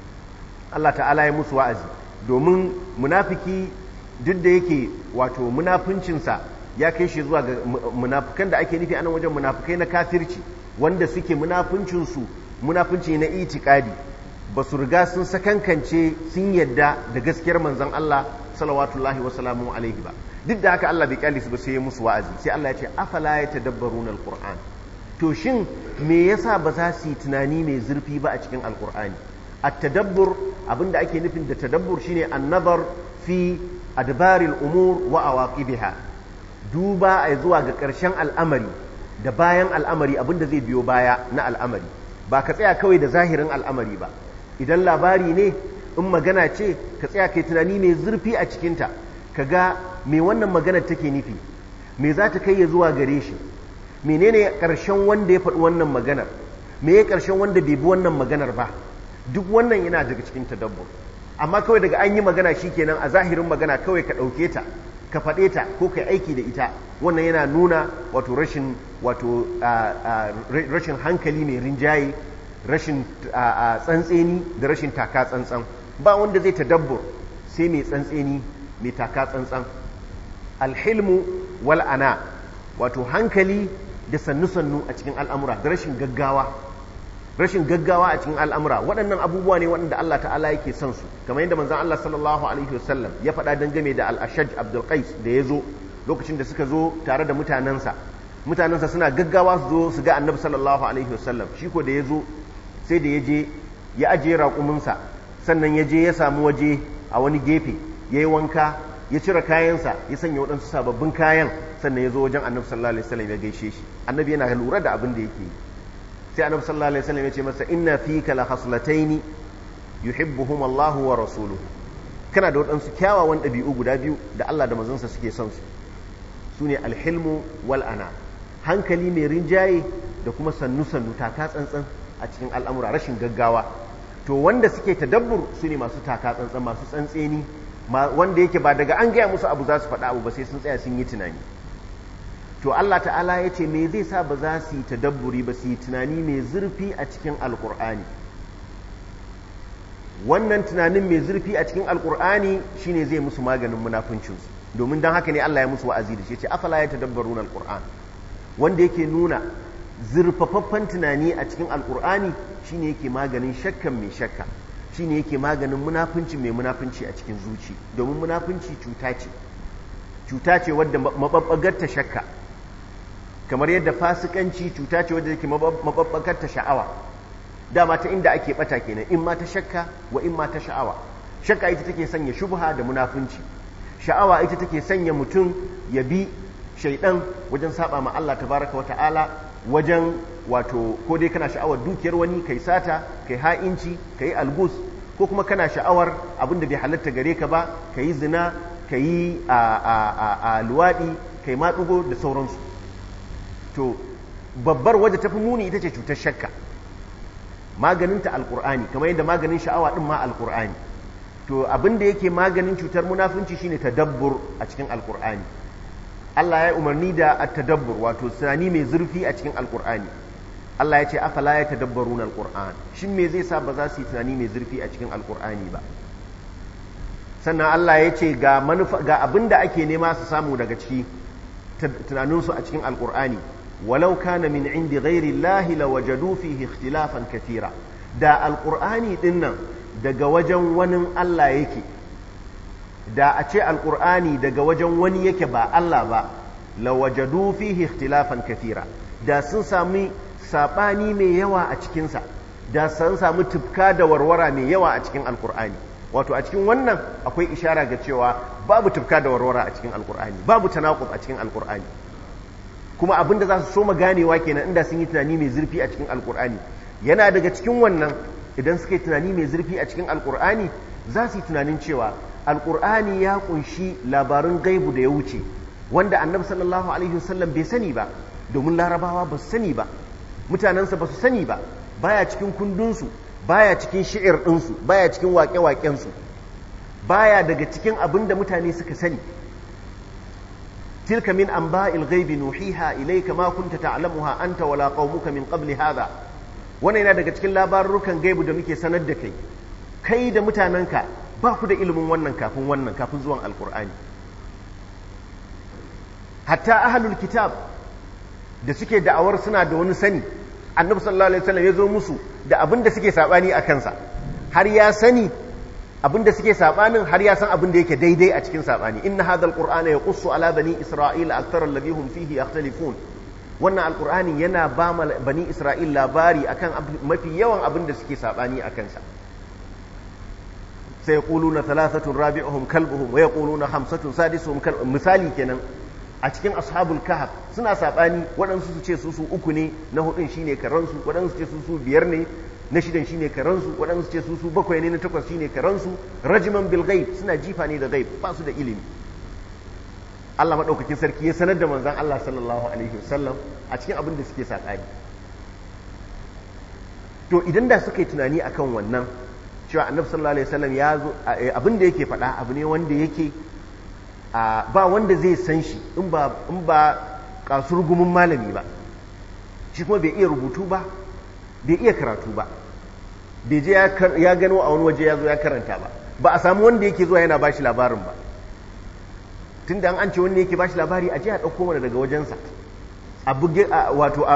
Allah ta'ala ya musu wa'azi domin munafiki duk da yake wato munafuncinsa ya kai shi zuwa ga munafukan da ake nufi anan wajen munafukai na kafirci wanda suke munafuncinsu munafunci na itikadi ba su riga sun sakankance sun yadda da gaskiyar manzon Allah salawatullahi wa salamu alaihi ba duk da haka Allah bai kyale su ba sai ya musu wa'azi sai Allah ya ce afala yatadabbaruna alquran to shin me yasa ba za su yi tunani mai zurfi ba a cikin alqur'ani at-tadabbur abinda ake nufin da tadabbur shine an-nazar fi adbaril umur wa awaqibiha duba a zuwa ga ƙarshen al'amari da bayan al'amari abinda zai biyo baya na al'amari ba ka tsaya kawai da zahirin al'amari ba idan labari ne in magana ce ka tsaya kai tunani mai zurfi a cikinta ka ga me wannan magana take nufi me za ta kai ya zuwa gare shi menene ƙarshen wanda ya faɗi wannan maganar me ya ƙarshen wanda bai bi wannan maganar ba duk wannan yana daga cikin tadabbur amma kawai daga an yi magana shi kenan a zahirin magana kawai ka ɗauke ta ka faɗe ta ko ka aiki da ita wannan yana nuna wato rashin wato rashin hankali mai rinjaye rashin tsantseni da rashin taka tsantsan ba wanda zai tadabbur sai mai tsantseni mai taka tsantsan alhilmu wal ana wato hankali da sannu-sannu a cikin al'amura da rashin gaggawa rashin gaggawa a cikin al'amura waɗannan abubuwa ne waɗanda Allah ta'ala yake son su kamar yadda manzan Allah sallallahu alaihi wasallam ya faɗa dangane da al'ashaj abdulkais da ya zo lokacin da suka zo tare da mutanensa mutanensa suna gaggawa su zo su ga annabi sallallahu alaihi wasallam shi ko da ya zo sai da ya je ya ajiye raƙuminsa sannan ya je ya samu waje a wani gefe ya yi wanka ya cire kayansa ya sanya waɗansu sababbin kayan sannan ya zo wajen annabi sallallahu alaihi wasallam ya gaishe shi annabi yana lura da abin da yake yi sai annabi sallallahu alaihi wasallam ya ce masa inna fika la khaslataini yuhibbuhum Allahu wa rasuluhu kana da waɗansu kyawawan ɗabi'u guda biyu da Allah da manzansa suke son su sune alhilmu wal ana hankali mai rinjaye da kuma sannu sannu taka tsantsan a cikin al'amura rashin gaggawa to wanda suke tadabbur su ne masu taka tsantsan masu tsantseni wanda yake ba daga an gaya musu abu za su faɗa abu ba sai sun tsaya sun yi tunani to Allah ta'ala ya ce me zai sa ba za su yi tadabburi ba su yi tunani mai zurfi a cikin alkur'ani wannan tunanin mai zurfi a cikin alkur'ani shine zai musu maganin munafuncinsu domin don haka ne Allah ya musu wa'azi da shi ce afala ya tadabbaruna alkur'an wanda yake nuna zurfafaffen tunani a cikin alkur'ani shine yake maganin shakkan mai shakka shine yake maganin munafunci mai munafunci a cikin zuci domin munafunci cuta ce cuta ce wadda mababbagar ta shakka kamar yadda fasikanci cuta ce wadda yake mababbagar ta sha'awa dama ta inda ake bata kenan in ma ta shakka wa in ma ta sha'awa shakka ita take sanya shubha da munafunci sha'awa ita take sanya mutum ya bi shaidan wajen saba ma Allah tabaraka wata'ala wajen wato ko dai kana sha'awar dukiyar wani kai sata kai ha'inci kai algus ko kuma kana sha'awar abin da bai halatta gare ka ba kai zina kai a luwaɗi kai matsugo da sauransu to babbar wadda tafi muni ita ce cutar shakka maganinta alkur'ani kamar yadda maganin sha'awa din ma alkur'ani to abin da yake maganin cutar munafunci shine tadabbur a cikin alkur'ani Allah ya umarni da at-tadabbur wato tunani mai zurfi a cikin alkur'ani Allah ya ce afala ya tadabbaruna alkur'an shin me zai sa ba za su yi tunani mai zurfi a cikin alkur'ani ba sannan Allah ya ce ga manufa ga abin da ake nema su samu daga ciki tunaninsu a cikin alkur'ani walau kana min indi ghairi llahi lawajadu fihi ikhtilafan kathira da alkur'ani din nan daga wajen wani Allah yake da a ce alkur'ani daga wajen wani yake ba Allah ba lawajadu fihi ikhtilafan kathira da sun sami sabani mai yawa a cikinsa da sun samu tufka da warwara mai yawa a cikin alkur'ani wato a cikin wannan akwai ishara ga cewa babu tufka da warwara a cikin alkur'ani babu tanaqub a cikin alkur'ani kuma abin da za su so ganewa kenan inda sun yi tunani mai zurfi a cikin alkur'ani yana daga cikin wannan idan suka yi tunani mai zurfi a cikin alkur'ani za su yi tunanin cewa alkur'ani ya kunshi labarin gaibu da ya wuce wanda annabi sallallahu alaihi wasallam bai sani ba domin larabawa ba su sani ba mutanensa ba su sani ba baya cikin kundinsu baya cikin shi'ir ɗinsu baya cikin waƙe-waƙensu baya daga cikin abin da mutane suka sani tilka min anba'il ghaibi nuhiha ilayka ma kunta ta'lamuha anta wala qaumuka min qabli hadha wannan yana daga cikin labarukan gaibu da muke sanar da kai kai da mutanenka ba ku da ilimin wannan kafin wannan kafin zuwan alkur'ani hatta ahlul kitab da suke da'awar suna da wani sani annabi sallallahu alaihi wasallam ya zo musu da abin da suke sabani a kansa har ya sani abinda suke sabanin har ya san abin da yake daidai a cikin sabani inna hadha alqur'ana yaqussu ala bani isra'ila akthara alladhi hum fihi yakhtalifun wannan alqur'ani yana ba bani isra'il labari akan mafi yawan abin da suke sabani akan sa sai yaquluna thalathatun rabi'uhum kalbuhum wa yaquluna khamsatun sadisuhum misali kenan a cikin ashabul kahf suna sabani waɗansu su ce su su uku ne na hudun shine karansu waɗansu su ce su su biyar ne na shidan shine karansu waɗansu ce su su bakwai ne na takwas shine karansu rajiman bil ghaib suna jifa ne da ghaib ba su da ilimi Allah madaukakin sarki ya sanar da manzon Allah sallallahu alaihi wasallam a cikin abin da suke sakani to idan da suka yi tunani akan wannan cewa annabi sallallahu alaihi wasallam ya zo abin da yake faɗa abu ne wanda yake ba wanda zai san shi in ba in ba kasurgumin malami ba shi kuma bai iya rubutu ba bai iya karatu ba bai je ya gano a wani waje ya zo ya karanta ba ba a samu wanda yake zuwa yana bashi labarin ba tun da an ce wanda yake bashi labari a je a ɗauko mana daga wajensa a buge wato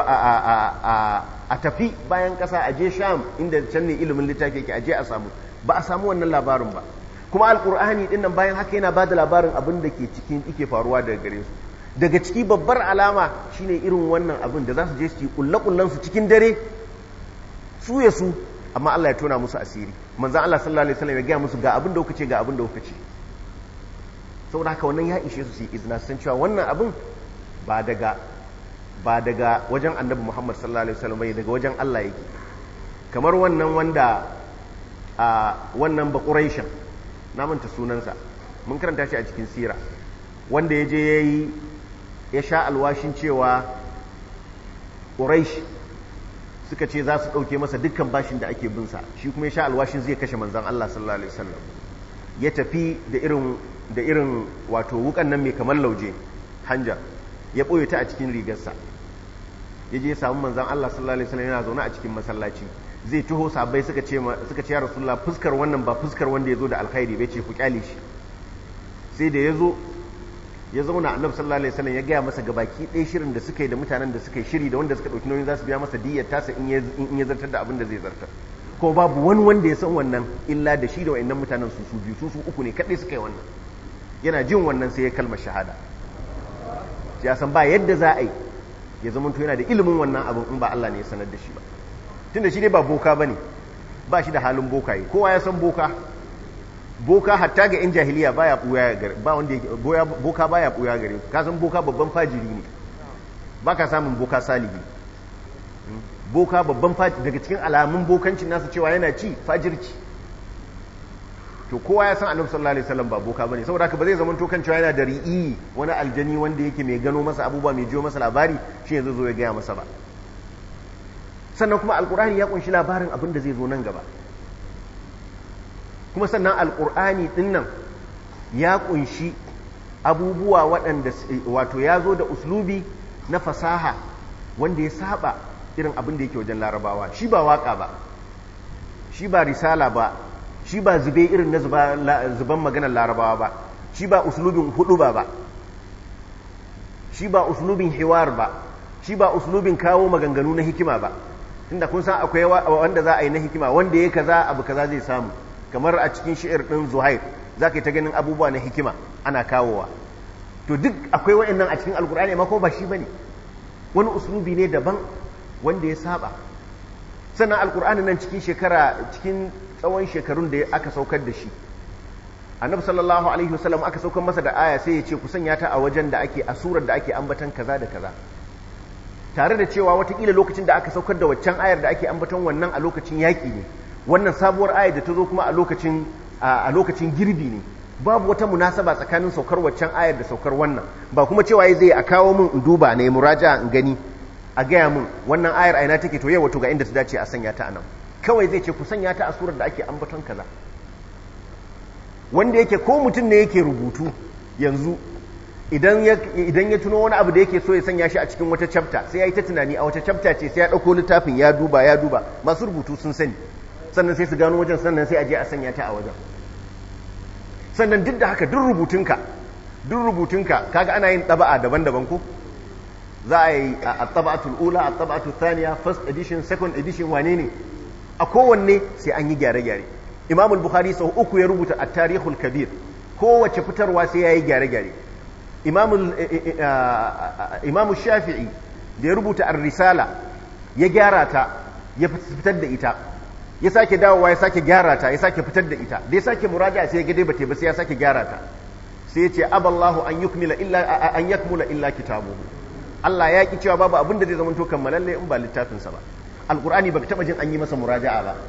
a tafi bayan ƙasa a je sham inda can ne ilimin littafi yake a je a samu ba a samu wannan labarin ba kuma alkur'ani din nan bayan haka yana ba da labarin abin da ke cikin ike faruwa daga gare su daga ciki babbar alama shine irin wannan abin da za su je su yi kulle su cikin dare su ya su amma Allah ya tona musu asiri manzan Allah sallallahu alaihi wasallam ya gaya musu ga abin da kuka ce ga abin da kuka ce saboda haka wannan ya ishe su su yi izina san cewa wannan abin ba daga ba daga wajen annabi Muhammad sallallahu alaihi wasallam bai daga wajen Allah yake kamar wannan wanda a wannan ba Quraishan na manta sunansa mun karanta shi a cikin sira wanda ya je yayi ya sha alwashin cewa Quraish suka ce za su ɗauke masa dukkan bashin da ake binsa shi kuma ya sha alwashin zai kashe manzan Allah sallallahu alaihi wasallam ya tafi da irin da irin wato wukan nan mai kamar lauje hanja ya ɓoye ta a cikin rigarsa ya je samu manzan Allah sallallahu alaihi wasallam yana zaune a cikin masallaci zai taho sabai suka ce suka ce ya rasulullah fuskar wannan ba fuskar wanda ya zo da alkhairi bai ce ku kyale shi sai da ya zo ya zauna annabi sallallahu alaihi wasallam ya gaya masa gabaki ɗaya shirin da suka yi da mutanen da suka yi shiri da wanda suka ɗauki nauyin za su biya masa diyyar tasa in ya zartar da abin da zai zartar ko babu wani wanda ya san wannan illa da shi da wa'annan mutanen su su biyu su su uku ne kaɗai suka yi wannan yana jin wannan sai ya kalma shahada ya san ba yadda za a yi ya zama to yana da ilimin wannan abin in ba Allah ne ya sanar da shi ba tunda shi dai ba boka bane ba shi da halin bokaye kowa ya san boka boka hatta ga yan jahiliya baya buya gare ba wanda yake boka baya buya gare ka san boka babban fajiri ne baka samun boka salihi boka babban fajiri daga cikin alamun bokancin nasu cewa yana ci fajirci to kowa ya san annabi sallallahu alaihi wasallam ba boka bane saboda haka ba zai zama to kan cewa yana da ri'i wani aljani wanda yake mai gano masa abubuwa mai jiyo masa labari shi yanzu zo ya gaya masa ba sannan kuma alkur'ani ya kunshi labarin abin da zai zo nan gaba kuma sannan alkur'ani din nan ya kunshi abubuwa waɗanda wato ya zo da uslubi na fasaha wanda ya saba irin abin da yake wajen larabawa shi ba waka ba shi ba risala ba shi ba zube irin na zuban maganar larabawa ba shi ba uslubin hudu ba ba shi ba uslubin hiwar ba shi ba uslubin kawo maganganu na hikima ba tunda kun san akwai wanda za a yi na hikima wanda ya kaza abu kaza zai samu kamar a cikin shi'ir din zuhair za ka yi ta ganin abubuwa na hikima ana kawowa to duk akwai wa'annan a cikin alkur'ani amma ko ba shi bane wani uslubi ne daban wanda ya saba sannan alkur'ani nan cikin shekara cikin tsawon shekarun da aka saukar da shi annabi sallallahu alaihi wasallam aka saukar masa da aya sai ya ce ku sanya ta a wajen da ake a surar da ake ambatan kaza da kaza tare da cewa watakila lokacin da aka saukar da waccan ayar da ake ambaton wannan a lokacin yaƙi ne wannan sabuwar ayar da ta zo kuma a lokacin a lokacin girbi ne babu wata munasaba tsakanin saukar waccan ayar da saukar wannan ba kuma cewa zai a kawo min in duba ne muraja in gani a gaya min wannan ayar aina take to yau wato ga inda ta dace a sanya ta anan kawai zai ce ku sanya ta a surar da ake ambaton kaza wanda yake ko mutum ne yake rubutu yanzu idan ya tuno wani abu da yake so ya sanya shi a cikin wata chapter sai ya yi ta tunani a wata chapter ce sai ya ɗauko littafin ya duba ya duba masu rubutu sun sani sannan sai su gano wajen sannan sai a je a sanya ta a wajen sannan duk da haka duk rubutunka duk rubutunka kaga ana yin ɗaba'a daban-daban ko za a yi a taba'atul ula a taba'atul thaniya first edition second edition wane ne a kowanne sai an yi gyare-gyare imam al-bukhari sau uku ya rubuta at-tarihul kabir kowace fitarwa sai yayi gyare-gyare imam shafi'i da ya rubuta ar-risala ya gyara ta ya fitar da ita ya sake dawowa ya sake gyara ta ya sake fitar da ita da ya sake muraja sai ya gade bate ba sai ya sake gyara ta sai ya ce aballahu an yukmila illa an yakmula illa kitabuhu Allah ya ki cewa babu abin da zai zama to kammalalle in ba littafin sa ba alqur'ani baka taba jin an yi masa muraja'a ba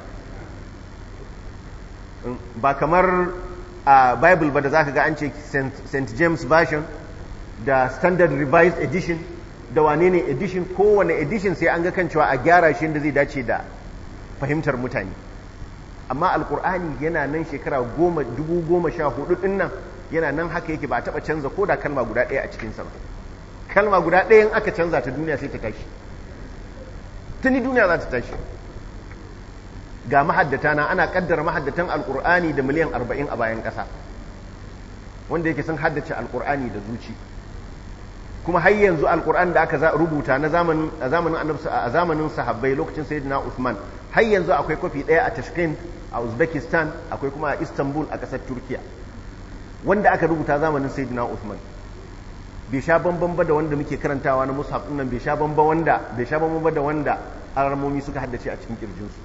ba kamar a bible ba da zaka ga an ce St James version da standard revised edition da wane ne edition kowane edition sai an ga kan cewa a gyara shi da zai dace da fahimtar mutane amma alkur'ani yana nan shekara goma dubu goma sha hudu din nan yana nan haka yake ba a taɓa canza ko da kalma guda ɗaya a cikinsa ba kalma guda ɗaya in aka canza ta duniya sai ta tashi tuni duniya za ta tashi ga mahaddata na ana kaddara mahaddatan alkur'ani da miliyan arba'in a bayan ƙasa wanda yake sun haddace alkur'ani da zuci kuma har yanzu alkur'an da aka rubuta na zamanin a zamanin sahabbai lokacin sayyidina Uthman har yanzu akwai kwafi ɗaya a Tashkent a Uzbekistan akwai kuma a Istanbul a ƙasar Turkiya wanda aka rubuta zamanin sayyidina Uthman bai sha bamban ba da wanda muke karantawa na mushaf nan bai sha bamban wanda bai sha bamban ba da wanda alamomi suka haddace a cikin kirjinsu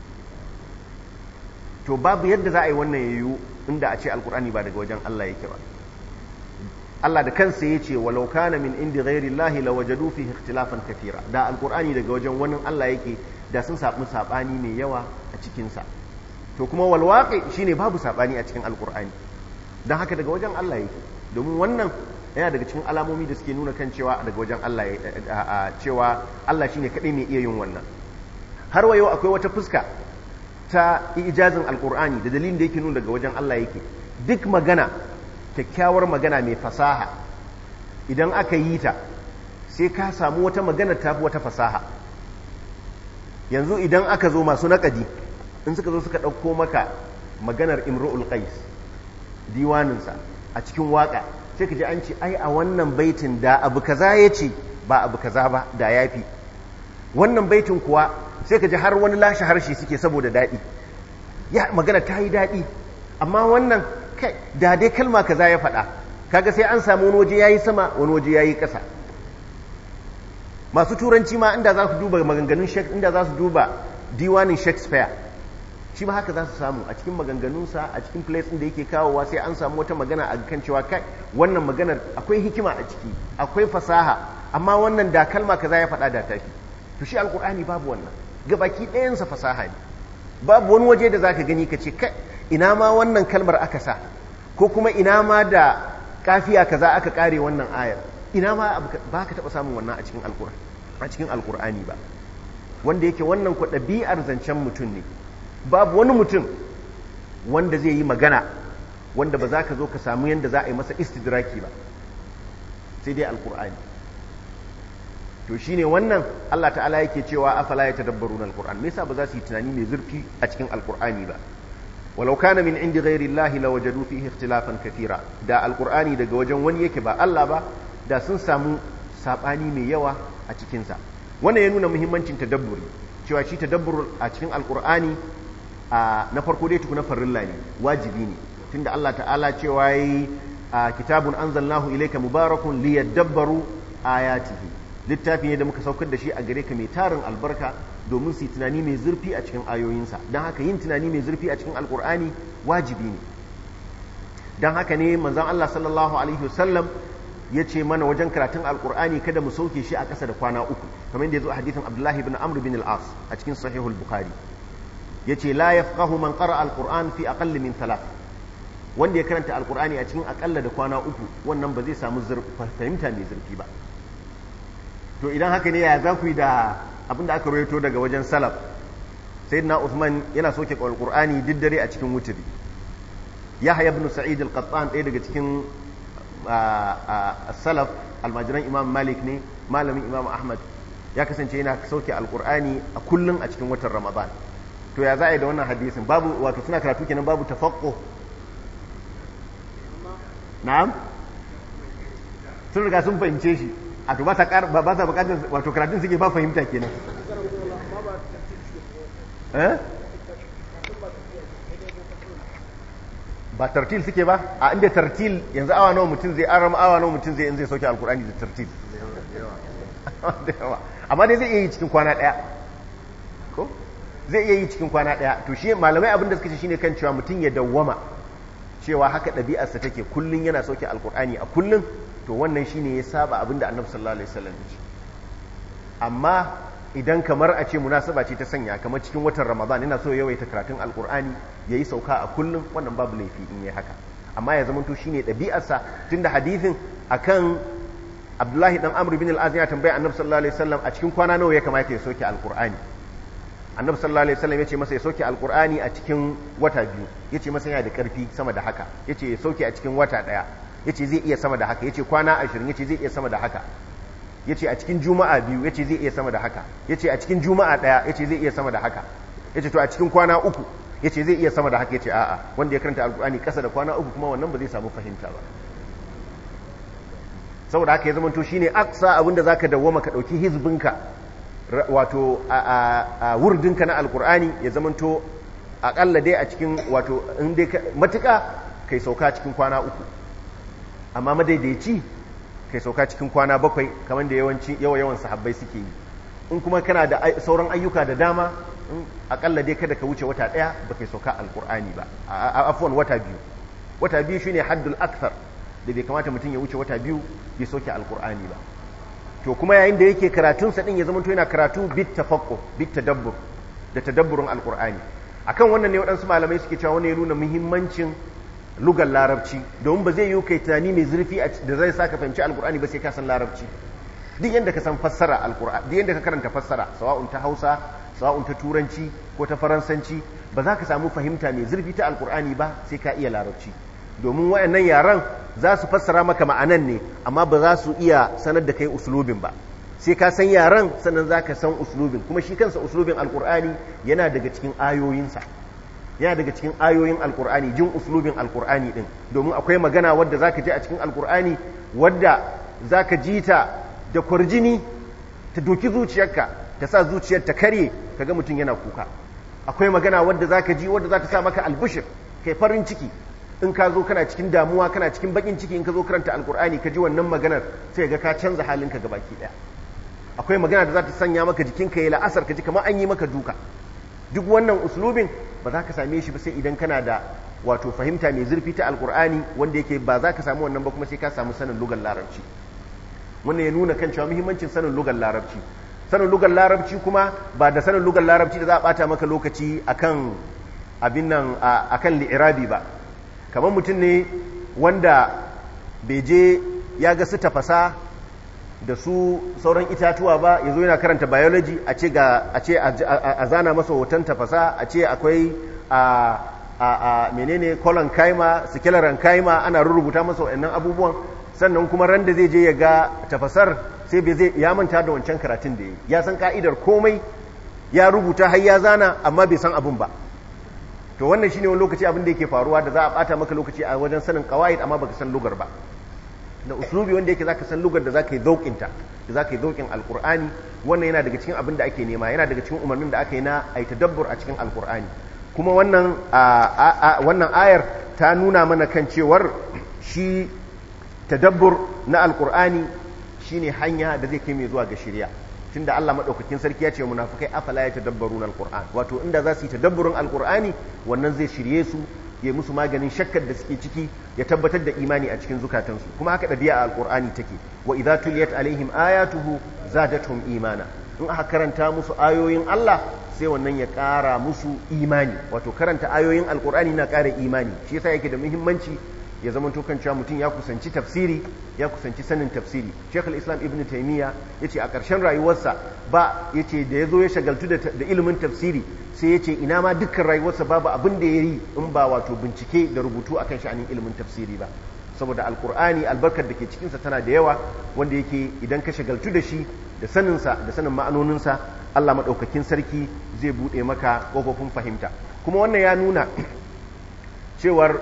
to babu yadda za a yi wannan yayu inda a ce alkur'ani ba daga wajen Allah yake ba Allah da kansa ya ce walau kana min indi ghairi Allah la wajadu fihi ikhtilafan kathira da alqur'ani daga wajen wani Allah yake da sun samu sabani mai yawa a cikin sa to kuma wal waqi shine babu sabani a cikin alqur'ani dan haka daga wajen Allah yake domin wannan yana daga cikin alamomi da suke nuna kan cewa daga wajen Allah cewa Allah shine kadai mai iya yin wannan har wayo akwai wata fuska ta ijazin alqur'ani da dalilin da yake nuna daga wajen Allah yake duk magana kyakkyawar magana mai fasaha idan aka yi ta sai ka samu wata magana ta wata fasaha yanzu idan aka zo masu naƙadi in suka zo suka ɗauko maka maganar imru'ul qais diwaninsa a cikin waƙa sai ka ji an ce ai a wannan baitin da abu kaza ya ce ba abu kaza ba da yafi wannan baitin kuwa sai ka ji har wani lashe harshe suke saboda daɗi ya magana ta yi daɗi amma wannan kai da dai kalma kaza ya faɗa kaga sai an samu wani waje yayi sama wani waje yayi ƙasa masu turanci ma inda za su duba maganganun inda za su duba diwanin Shakespeare shi ma haka za su samu a cikin maganganunsa a cikin place ɗin da yake kawowa sai an samu wata magana a kan cewa kai wannan maganar akwai hikima a ciki akwai fasaha amma wannan da kalma kaza ya faɗa da tafi to shi alkur'ani babu wannan gabaki ɗayansa fasaha ne babu wani waje da zaka gani ka ce kai ina ma wannan kalmar aka sa ko kuma ina ma da kafiya kaza aka kare wannan ayar ina ma ba ka taɓa samun wannan a cikin alkur'ani a cikin alkur'ani ba wanda yake wannan ku ɗabi'ar zancen mutum ne babu wani mutum wanda zai yi magana wanda ba za ka zo ka samu yadda za a yi masa istidraki ba sai dai alkur'ani to shine wannan Allah ta'ala yake cewa afala ya tadabbaru na alkur'an me yasa ba za su yi tunani mai zurfi a cikin alkur'ani ba walau kana min indi ghairi Allah la wajadu fihi ikhtilafan kathira da alkur'ani daga wajen wani yake ba Allah ba da sun samu sabani mai yawa a cikin sa wannan ya nuna muhimmancin tadabburi cewa shi tadabbur a cikin alkur'ani na farko dai tukuna farilla ne wajibi ne tunda Allah ta'ala cewa yi kitabun anzalnahu ilayka mubarakun liyadabbaru ayatihi littafi ne da muka saukar da shi a gare ka mai tarin albarka domin su yi tunani mai zurfi a cikin ayoyinsa don haka yin tunani mai zurfi a cikin alkur'ani wajibi ne don haka ne manzon Allah sallallahu alaihi wasallam ya ce mana wajen karatun alkur'ani kada mu sauke shi a ƙasa da kwana uku kamar yadda ya zo a hadithin abdullahi bin amr bin al-as a cikin sahihul bukhari ya ce la yafqahu man qara alquran fi aqall min thalath wanda ya karanta alqur'ani a cikin akalla da kwana uku wannan ba zai samu fahimta mai zurfi ba to idan haka ne ya za ku yi da abinda aka rawaito daga wajen salaf sayyidina Uthman yana soke alqur'ani duk dare a cikin wuturi Yahya ibn Sa'id al-Qattan ɗaya daga cikin salaf almajiran Imam Malik ne malamin Imam Ahmad ya kasance yana sauke alqur'ani a kullun a cikin watan Ramadan to ya za a yi da wannan hadisin babu wato suna karatu kenan babu tafakko na'am sun riga sun fahimce shi a to ba sa ba sa bukatar wato karatun suke ba fahimta kenan eh ba tartil suke ba a inda tartil yanzu awa nawa mutum zai arama awa nawa mutum zai in zai sauke alkur'ani da tartil da yawa amma dai zai iya yi cikin kwana daya ko zai iya yi cikin kwana daya to shi malamai abin da suka ce shine kan cewa mutum ya dawwama cewa haka ɗabi'arsa take kullun yana sauke alkur'ani a kullun to wannan shine ya saba abin da annabi sallallahu alaihi wasallam ya ce amma idan kamar a ce munasaba ce ta sanya kamar cikin watan ramadan yana so yawaita karatun alkur'ani ya yi sauka a kullum wannan babu laifi in yi haka amma ya zamanto shine ɗabi'arsa tunda hadithin akan abdullahi dan amr bin al-az ya tambaya annabi sallallahu alaihi wasallam a cikin kwana nawa ya kamata ya soke alkur'ani annabi sallallahu alaihi wasallam ya ce masa ya soke alkur'ani a cikin wata biyu ya ce masa yana da karfi sama da haka ya ce ya soke a cikin wata ɗaya ya ce zai iya sama da haka ya ce kwana ashirin ya ce zai iya sama da haka ya ce a cikin juma'a biyu ya ce zai iya sama da haka ya ce a cikin juma'a ɗaya ya ce zai iya sama da haka ya ce to a cikin kwana uku ya ce zai iya sama da haka ya ce a'a wanda ya karanta alkur'ani ƙasa da kwana uku kuma wannan ba zai samu fahimta ba saboda haka ya zamanto shine aksa abinda zaka dawwama ka ɗauki hizbinka wato a wurdinka na alkur'ani ya zamanto aƙalla dai a cikin wato in dai matuƙa kai sauka cikin kwana uku amma madaidaici kai sauka cikin kwana bakwai kamar da yawanci yawa yawan sahabbai suke yi in kuma kana da sauran ayyuka da dama in akalla dai kada ka wuce wata daya ba kai sauka alkur'ani ba afwan wata biyu wata biyu shine haddul akthar da bai kamata mutum ya wuce wata biyu bai sauke alkur'ani ba to kuma yayin da yake karatun sa din ya zama to yana karatu bit tafaqquh bit tadabbur da tadabburin alkur'ani akan wannan ne waɗansu malamai suke cewa wannan ya nuna muhimmancin lugar larabci domin ba zai yi kai tunani mai zurfi da zai sa ka fahimci alkur'ani ba sai ka san larabci duk yadda ka san fassara alkur'ani duk yadda ka karanta fassara sawa'un ta hausa sawa'un ta turanci ko ta faransanci ba za ka samu fahimta mai zurfi ta alkur'ani ba sai ka iya larabci domin wayannan yaran za su fassara maka ma'anan ne amma ba za su iya sanar da kai uslubin ba sai ka san yaran sannan za ka san uslubin kuma shi kansa uslubin alkur'ani yana daga cikin ayoyinsa yana daga cikin ayoyin alkur'ani jin uslubin alkur'ani din domin akwai magana wadda zaka ji a cikin alkur'ani wadda zaka ji ta da kwarjini ta doki zuciyarka ta sa zuciyar ta karye kaga mutum yana kuka akwai magana wadda zaka ji wadda za ta sa maka albushir kai farin ciki in ka zo kana cikin damuwa kana cikin bakin ciki in ka zo karanta alkur'ani ka ji wannan maganar sai ga ka canza halinka gabaki daya akwai magana da za ta sanya maka jikinka ya la'asar ka ji kamar an yi maka duka duk wannan uslubin ba za ka same shi ba sai idan kana da wato fahimta mai zurfi ta alkur'ani wanda yake ba za ka samu wannan ba kuma sai ka samu sanin lugar larabci wannan ya nuna kan cewa muhimmancin sanin lugar larabci sanin lugar larabci kuma ba da sanin lugar larabci da za a bata maka lokaci akan abin nan akan li'irabi ba kamar mutum ne wanda bai je ya ga su tafasa da su sauran itatuwa ba ya zo yana karanta biology a ce ga a ce a zana masa hoton tafasa a ce akwai a a a menene colon kaima skeleton kaima ana rubuta masa waɗannan abubuwan sannan kuma ran da zai je ya ga tafasar sai bai zai ya manta da wancan karatun da ya ya san ka'idar komai ya rubuta har ya zana amma bai san abin ba to wannan shine wani lokaci abin da yake faruwa da za a bata maka lokaci a wajen sanin qawaid amma baka san lugar ba da uslubi wanda yake zaka san lugar da zaka yi zaukin ta da zaka yi zaukin alqur'ani wannan yana daga cikin abin da ake nema yana daga cikin umarnin da aka yi na ai tadabbur a cikin alqur'ani kuma wannan wannan ayar ta nuna mana kan cewar shi tadabbur na alqur'ani shine hanya da zai kai mai zuwa ga shari'a tunda Allah madaukakin sarki ya ce munafikai afala ya tadabbaruna alquran wato inda za su yi tadabburin alqur'ani wannan zai shirye su ya musu maganin shakkar da suke ciki ya tabbatar da imani a cikin zukatansu kuma haka ɗabi'a alqur'ani take wa idza tuliyat alaihim ayatuhu zadatuhum imana in aka karanta musu ayoyin Allah sai wannan ya ƙara musu imani wato karanta ayoyin alqur'ani na ƙara imani shi yasa yake da muhimmanci ya zama kan cewa mutum ya kusanci tafsiri ya kusanci sanin tafsiri Sheikh islam Ibn Taymiyyah yace a ƙarshen rayuwarsa ba yace da yazo ya shagaltu da ilimin tafsiri sai yace ina ma dukkan rayuwarsa babu abin da yayi in ba wato bincike da rubutu akan sha'anin ilimin tafsiri ba saboda alkur'ani albarkar da ke cikinsa tana da yawa wanda yake idan ka shagaltu da shi da saninsa da sanin ma'anoninsa Allah maɗaukakin sarki zai buɗe maka ƙofofin fahimta kuma wannan ya nuna cewar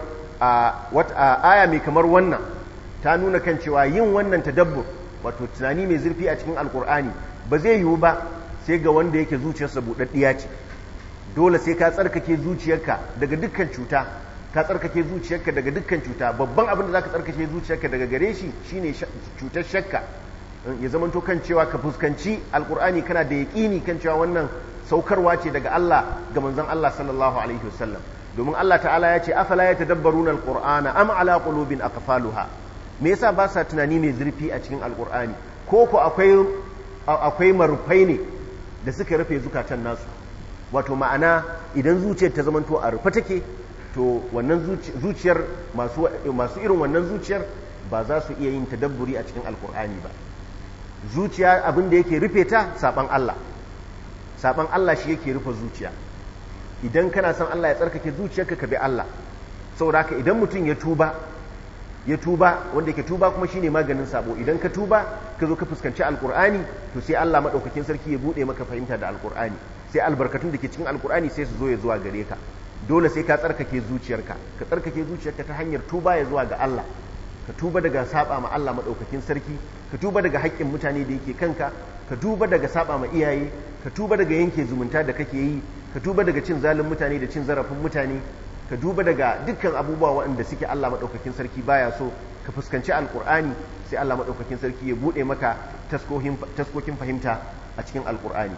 a aya mai kamar wannan ta nuna kan cewa yin wannan tadabbur wato tunani mai zurfi a cikin alkur'ani ba zai yiwu ba sai ga wanda yake zuciyarsa buɗaɗɗiya ce dole sai ka tsarkake zuciyarka daga dukkan cuta ka tsarkake zuciyarka daga dukkan cuta babban abin da zaka tsarkake zuciyarka daga gare shi shine cutar shakka ya zamanto kan cewa ka fuskanci alkur'ani kana da yaƙini kan cewa wannan saukarwa ce daga Allah ga manzon Allah sallallahu alaihi wasallam domin Allah ta'ala ya ce afala ya tadabbaruna alqur'ana am ala qulubin aqfaluha me yasa ba sa tunani mai zurfi a cikin alqur'ani ko ko akwai akwai marufai ne da suka rufe zukatan nasu wato ma'ana idan zuciyar ta zamanto a rufe take to wannan zuciyar masu masu irin wannan zuciyar ba za su iya yin tadabburi a cikin alqur'ani ba zuciya abin da yake rufe ta saban Allah saban Allah shi yake rufe zuciya idan kana son Allah ya tsarkake zuciyarka ka bi Allah saboda haka idan mutum ya tuba ya tuba wanda yake tuba kuma shine maganin sabo idan ka tuba ka zo ka fuskanci alkur'ani to sai Allah madaukakin sarki ya bude maka fahimta da alkur'ani sai albarkatun da ke cikin alkur'ani sai su zo ya zuwa gare ka dole sai ka tsarkake zuciyarka ka tsarkake zuciyarka ta hanyar tuba ya zuwa ga Allah ka tuba daga saba ma Allah madaukakin sarki ka tuba daga haƙƙin mutane da yake kanka ka tuba daga saba ma iyaye ka tuba daga yanke zumunta da kake yi ka tuba daga cin zalin mutane da cin zarafin mutane ka duba daga dukkan abubuwa waɗanda suke Allah maɗaukakin sarki baya so ka fuskanci alƙur'ani sai Allah maɗaukakin sarki ya buɗe maka taskokin fahimta a cikin alƙur'ani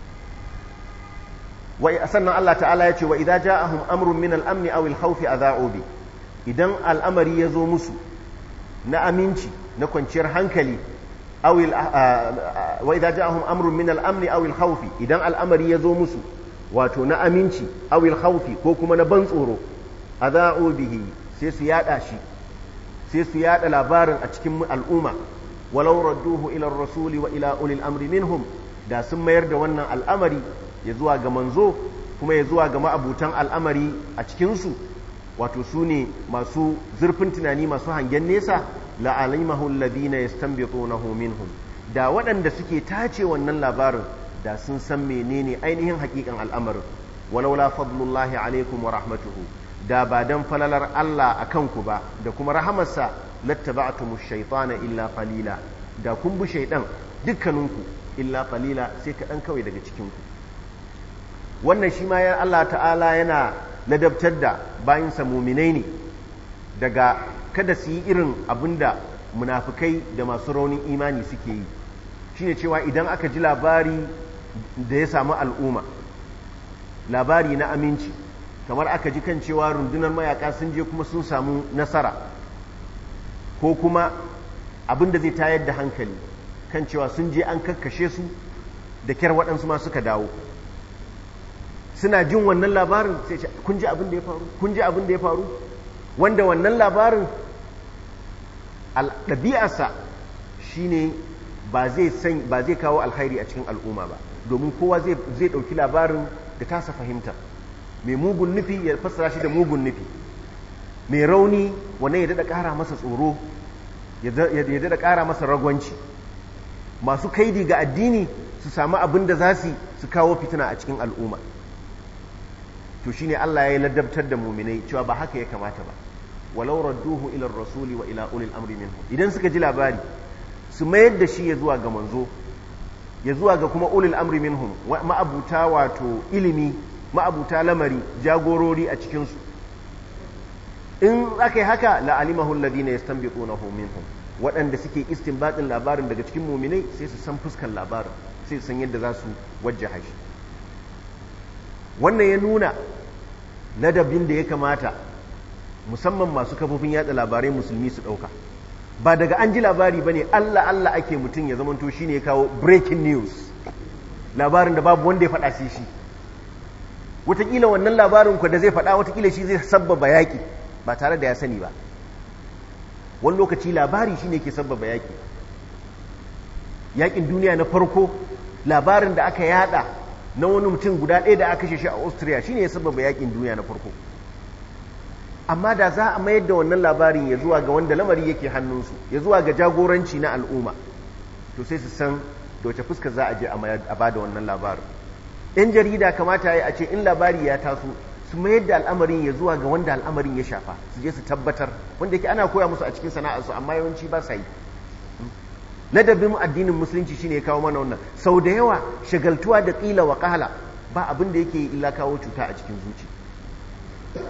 sannan Allah ta'ala ya ce wa idza ja'ahum amrun min al-amni aw al-khawfi adha'u bi idan al'amari ya zo musu na aminci na kwanciyar hankali aw wa idza ja'ahum amrun min al-amni aw al-khawfi idan al'amari ya zo musu wato na aminci awil haufi ko kuma na ban tsoro a za'o bihi sai su yada shi sai su yada labarin a cikin al'umma walau radduhu ila rasuli wa ila ulil amri minhum da sun mayar da wannan al'amari ya zuwa ga manzo kuma ya zuwa ga ma'abutan al'amari a cikinsu wato su ne masu zurfin tunani masu hangen nesa la'alimahu alladhina yastanbitunahu minhum da waɗanda suke tace wannan labarin da sun san menene ainihin hakikan al'amarin walaula fadlullahi alaikum wa rahmatuhu da ba dan falalar Allah a kanku ba da kuma rahamarsa lattaba'tumu shaytana illa qalila da kun bi shaydan dukkaninku illa qalila sai kaɗan kawai daga cikinku wannan shi ma ya Allah ta'ala yana ladabtar da bayinsa muminai ne daga kada su yi irin abinda munafukai da masu raunin imani suke yi shine cewa idan aka ji labari da ya samu al'umma labari na aminci kamar aka ji kan cewa rundunar mayaka sun je kuma sun samu nasara ko kuma abin da zai tayar da hankali kan cewa sun je an kakkashe su da kyar waɗansu ma suka dawo suna jin wannan labarin sai ce kun ji abin da ya faru kun ji abin da ya faru wanda wannan labarin ɗabi'arsa shine ba zai kawo alkhairi a cikin al'umma ba domin kowa zai ɗauki labarin da tasa fahimta mai mugun nufi ya fassara shi da mugun nufi mai rauni wannan ya daɗa ƙara masa tsoro ya daɗa ƙara masa ragwanci masu kaidi ga addini su samu abin da za su su kawo fitina a cikin al'umma to shine Allah ya yi ladabtar da muminai cewa ba haka ya kamata ba walau radduhu ila rasuli wa ila ulil amri minhum idan suka ji labari su mayar da shi ya zuwa ga manzo ya zuwa ga kuma ulil amri minhum ma'abuta wato ilimi ma'abuta lamari jagorori a cikinsu in aka yi haka la'alimahu alladhina yastanbitunahu minhum waɗanda suke istinbatin labarin daga cikin muminai sai su san fuskan labarin sai su san yadda za su wajjaha shi wannan ya nuna ladabin da ya kamata musamman masu kafofin yada labarai musulmi su ɗauka ba daga an ji labari ba ne Allah Allah ake mutum ya zamanto shi ne ya kawo breaking news labarin da babu wanda ya faɗa sai shi watakila wannan labarin ku da zai faɗa watakila shi zai sabbaba yaƙi ba tare da ya sani ba wani lokaci labari shi ne ke sabbaba yaƙi yaƙin duniya na farko labarin da aka yada na wani mutum guda ɗaya da aka shi a austria shi ne ya sabbaba yaƙin duniya na farko amma da za a mayar da wannan labarin ya zuwa ga wanda lamari yake hannunsu ya zuwa ga jagoranci na al'umma to sai su san da wace fuska za a je a ba da wannan labarin yan jarida kamata ya yi a ce in labari ya taso su mayar da al'amarin ya zuwa ga wanda al'amarin ya shafa su je su tabbatar wanda yake ana koya musu a cikin sana'arsu amma yawanci ba sa yi ladabin addinin musulunci shine ya kawo mana wannan sau da yawa shagaltuwa da ƙila wa ƙala ba abin da yake illa kawo cuta a cikin zuci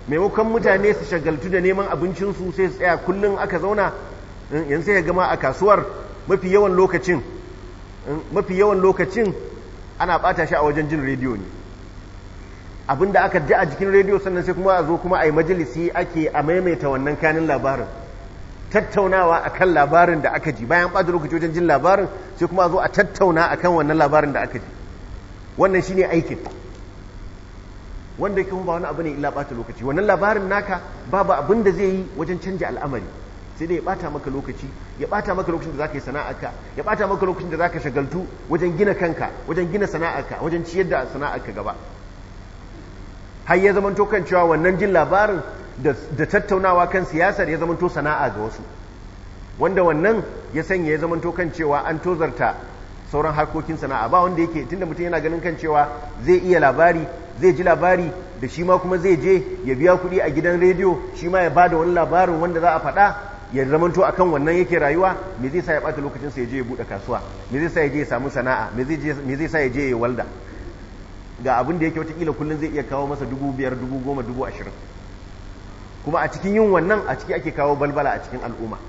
maimakon mutane su shagaltu da neman abincinsu sai su tsaya kullum aka zauna yanzu sai ya gama a kasuwar mafi yawan lokacin mafi yawan lokacin ana bata shi a wajen jin rediyo ne abinda aka ji a jikin rediyo sannan sai kuma a zo kuma a yi majalisi ake a maimaita wannan kanin labarin tattaunawa akan labarin da aka ji bayan ɓata lokaci wajen jin labarin sai kuma a zo a tattauna akan wannan labarin da aka ji wannan shine aikin wanda yake ba wani abu ne illa ɓata lokaci wannan labarin naka babu abin da zai yi wajen canja al'amari sai dai ya ɓata maka lokaci ya ɓata maka lokacin da zaka yi sana'arka ya ɓata maka lokacin da zaka shagaltu wajen gina kanka wajen gina sana'arka wajen ciyar da sana'arka gaba har ya zamanto kan cewa wannan jin labarin da tattaunawa kan siyasar ya zamanto sana'a ga wasu wanda wannan ya sanya ya zamanto kan cewa an tozarta sauran harkokin sana'a ba wanda yake tunda mutum yana ganin kan cewa zai iya labari zai ji labari da shi ma kuma zai je ya biya kuɗi a gidan rediyo shi ma ya bada wani labarin wanda za a faɗa ya zamanto akan wannan yake rayuwa me zai sa ya ɓata lokacin sa ya je ya buɗe kasuwa me zai sa ya je ya samu sana'a me zai sa ya je ya walda ga abin da yake watakila kullum zai iya kawo masa dubu biyar dubu goma dubu ashirin kuma a cikin yin wannan a ciki ake kawo balbala a cikin al'umma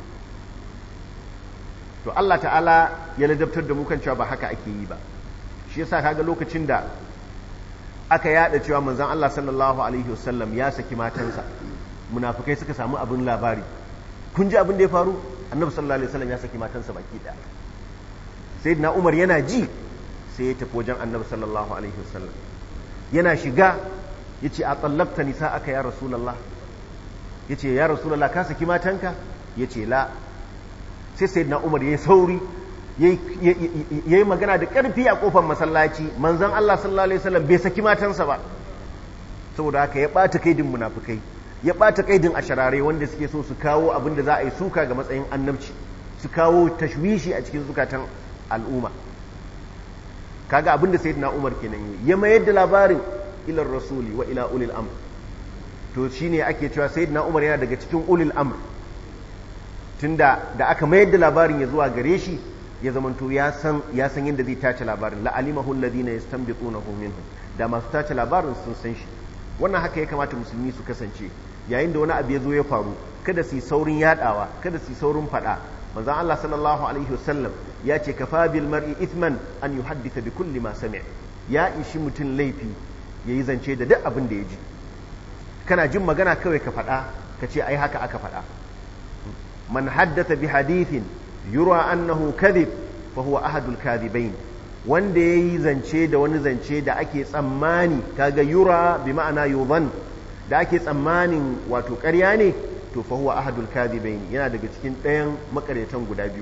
to Allah ta'ala ya ladabtar da mu kan cewa ba haka ake yi ba shi yasa kaga lokacin da aka yada cewa manzon Allah sallallahu alaihi wasallam ya saki matansa munafikai suka samu abin labari kun ji abin da ya faru annabi sallallahu alaihi wasallam ya saki matansa baki daya sayyidina Umar yana ji sai ya tafi wajen annabi sallallahu alaihi wasallam yana shiga yace a tsallabta nisa aka ya rasulullah yace ya rasulullah ka saki matanka yace la sai sayyidina umar yayi sauri yayi magana da karfi a kofar masallaci manzon Allah sallallahu alaihi wasallam bai saki matansa ba saboda haka ya bata kaidin munafikai ya bata kaidin asharare wanda suke so su kawo abin da za a yi suka ga matsayin annabci su kawo tashwishi a cikin zukatan al'umma kaga abin da sayyidina Umar kenan yi ya mayar da labarin ila rasuli wa ila ulil amr to shine ake cewa sayyidina Umar yana daga cikin ulil amr tunda da aka mayar da labarin ya zuwa gare shi ya zamanto ya san ya san yadda zai tace labarin la alimahu alladhina yastanbitunahu minhum da masu tace labarin sun san shi wannan haka ya kamata musulmi su kasance yayin da wani abu ya zo ya faru kada su yi saurin yadawa kada su yi saurin fada manzon Allah sallallahu alaihi wasallam ya ce kafa bil mar'i ithman an yuhaddisa bi kulli ma sami' ya ishi mutum laifi yayi zance da duk abin da ya ji kana jin magana kawai ka faɗa ka ce ai haka aka faɗa man haddatha bi hadithin yura annahu kadhib fa huwa ahadul kadhibain wanda yayi zance da wani zance da ake tsammani kaga yura bi ma'ana yudhan da ake tsammanin wato ƙarya ne to fa huwa ahadul kadhibain yana daga cikin ɗayan makaretan guda biyu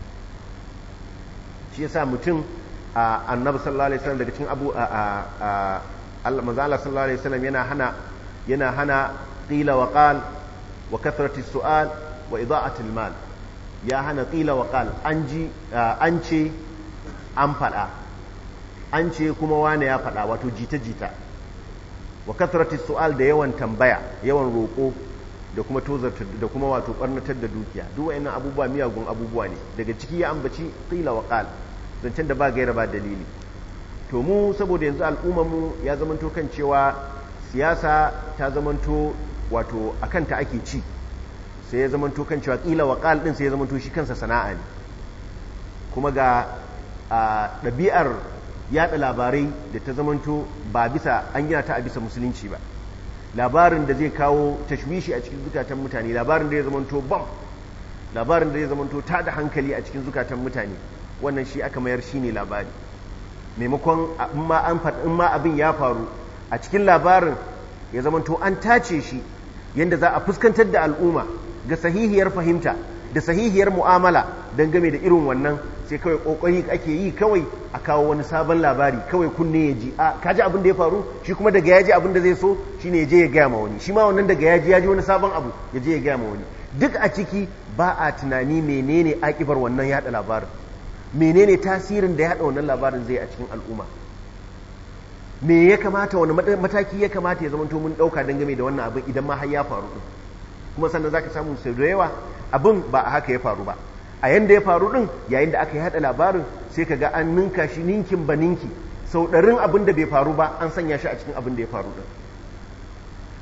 shi yasa mutum annabi sallallahu alaihi wasallam daga cikin abu Allah manzo Allah sallallahu alaihi wasallam yana hana yana hana qila wa qal wa kathrati su'al wa ida'ati mal ya hana qila wa qal an ji an ce an fada an ce kuma wane ya fada wato jita jita wa kathrati su'al da yawan tambaya yawan roko da kuma tozarta da kuma wato barnatar da dukiya duk wayannan abubuwa miyagun abubuwa ne daga ciki ya ambaci qila wa qal zancen da ba gaira ba dalili to mu saboda yanzu al'ummar mu ya zamanto kan cewa siyasa ta zamanto wato akan ta ake ci sai ya zamanto kan cewa qila wa qal din sai ya zamanto shi kansa sana'a ne kuma ga ɗabi'ar yada labarai da ta zamanto ba bisa an gina ta a bisa musulunci ba labarin da zai kawo tashwishi a cikin zukatan mutane labarin da ya zamanto bam labarin da ya zamanto ta da hankali a cikin zukatan mutane wannan shi aka mayar shi ne labari maimakon in ma abin ya faru a cikin labarin ya zamanto an tace shi yadda za a fuskantar da al'umma ga sahihiyar fahimta da sahihiyar mu'amala game da irin wannan sai kawai kokari ake yi kawai a kawo wani sabon labari kawai kunne ya ji a kaji abin da ya faru shi kuma daga yaji abin da zai so shine ya je ya gaya ma wani shi ma wannan daga yaji ya ji wani sabon abu ya je ya gaya ma wani duk a ciki ba a tunani menene akibar wannan yada labarin menene tasirin da yada wannan labarin zai a cikin al'umma me ya kamata wani mataki ya kamata ya zama to mun dauka dangane da wannan abin idan ma har ya faru din kuma sannan zaka samu sau da yawa abin ba a haka ya faru ba a yanda ya faru din yayin da aka yi hada labarin sai ka ga an ninka shi ninkin ba ninki sau ɗarin abin da bai faru ba an sanya shi a cikin abin da ya faru din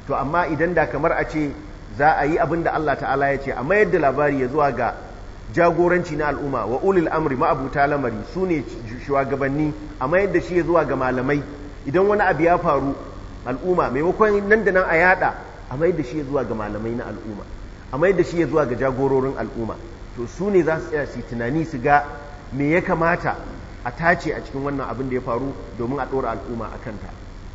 to amma idan da kamar a ce za a yi abin da Allah ta'ala ya ce a mayar da labari ya zuwa ga jagoranci na al'umma wa ulil amri ma'abuta lamari su ne shugabanni a mayar da shi ya zuwa ga malamai idan wani abu ya faru al'umma maimakon nan da nan a yada a mayar da shi ya zuwa ga malamai na al'umma a mayar da shi ya zuwa ga jagororin al'umma to su ne za su tsaya su tunani su ga me ya kamata a tace a cikin wannan abin da ya faru domin a ɗora al'umma a kanta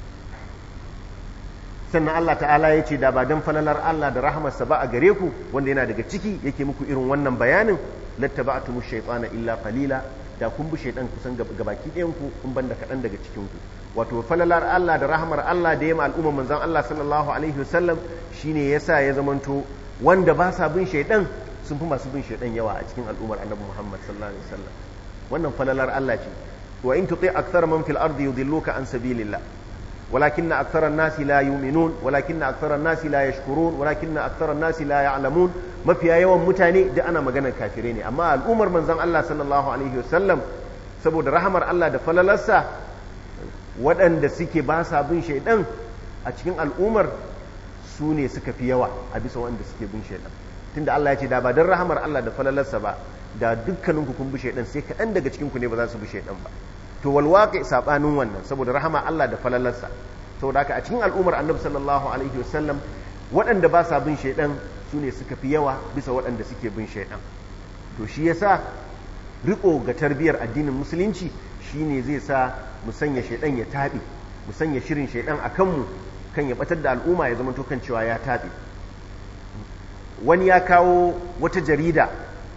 sannan Allah ta'ala ya ce da ba don falalar Allah da rahamarsa ba a gare ku wanda yana daga ciki yake muku irin wannan bayanin lattaba'tumu shaytana illa qalila da kun bi shaytan kusan gabaki ɗayan ku kun banda kaɗan daga cikin ku wato falalar Allah da rahamar Allah da yamma al'umma manzon Allah sallallahu alaihi wasallam shine yasa ya zamanto wanda ba sa bin shaytan sun fi masu bin shaytan yawa a cikin al'ummar annabi Muhammad sallallahu alaihi wasallam wannan falalar Allah ce wa in tuti akthar man fil ardi yudilluka an sabilillah ولكن أكثر الناس لا يؤمنون ولكن أكثر الناس لا يشكرون ولكن أكثر الناس لا يعلمون ما في يوم متاني ده أنا مجانا كافرين أما الأمر من زن الله صلى الله عليه وسلم سبود رحمر الله ده فللسا ودن ده سيكي باسا بن شيطان أتكين الأمر سوني سكا في يوا أبي سوان ده سيكي بن شيطان tunda Allah ya ce da ba don rahamar Allah da falalarsa ba da dukkaninku kun bi shaidan sai kaɗan daga cikinku ne ba za su bi shaidan ba to walwaƙi saɓanin wannan saboda rahama Allah da falalarsa saboda haka a cikin al'ummar annabi sallallahu alaihi wasallam waɗanda ba sa bin shaidan su ne suka fi yawa bisa waɗanda suke bin shaidan to shi yasa riko ga tarbiyar addinin musulunci shine zai sa mu sanya shaidan ya taɓe mu sanya shirin shaidan a kanmu kan ya batar da al'umma ya zama to kan cewa ya taɓe wani ya kawo wata jarida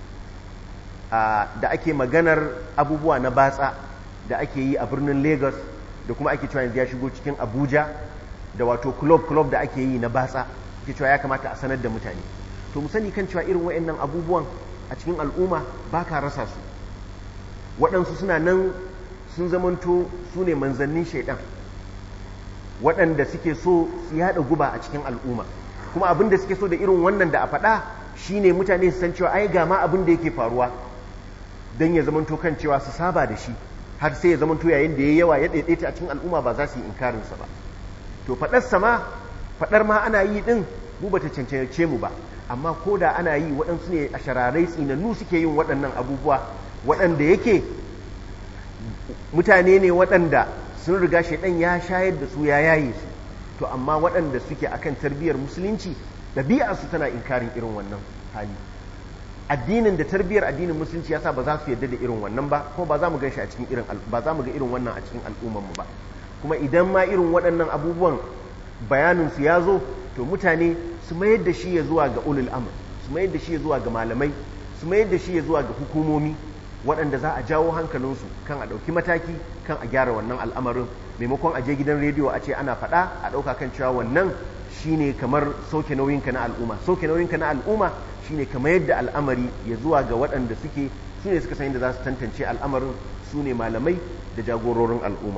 da ake maganar abubuwa na batsa da ake yi a birnin lagos da kuma ake cewa yanzu ya shigo cikin abuja da wato club club da ake yi na batsa ke cewa ya kamata a sanar da mutane to mu sani kan cewa irin waɗannan abubuwan a cikin al'umma ba ka rasa su waɗansu suna nan sun zamanto su ne manzannin shaidan waɗanda suke so su yaɗa guba a cikin al'umma kuma abin da suke so da irin wannan da a faɗa shine mutane su san cewa ai ga ma abin da yake faruwa don ya zamanto kan cewa su saba da shi har sai ya zamanto yayin da ya yawa ya daidaita a cikin al'umma ba za su yi inkarinsa ba to faɗar sama faɗar ma ana yi ɗin mu bata cancance mu ba amma ko da ana yi waɗansu ne a shararai tsinannu suke yin waɗannan abubuwa waɗanda yake mutane ne waɗanda sun riga shaidan ya shayar da su ya yaye su to amma waɗanda suke akan tarbiyyar musulunci ɗabi'arsu tana inkarin irin wannan hali addinin da tarbiyyar addinin musulunci yasa ba za su yarda da irin wannan ba kuma ba za mu ganshi a cikin irin ba za mu ga irin wannan a cikin al'ummar mu ba kuma idan ma irin waɗannan abubuwan bayanin su ya zo to mutane su mayar da shi ya zuwa ga ulul amr su mayar da shi ya zuwa ga malamai su mayar da shi ya zuwa ga hukumomi waɗanda za a jawo hankalinsu kan a ɗauki mataki kan a gyara wannan al'amarin maimakon a je gidan rediyo a ce ana faɗa a ɗauka kan cewa wannan shine kamar sauke nauyinka na al'umma sauke nauyinka na al'umma shine kamar yadda al'amari ya zuwa ga waɗanda suke su ne suka san yadda za su tantance al'amarin su ne malamai da jagororin al'umma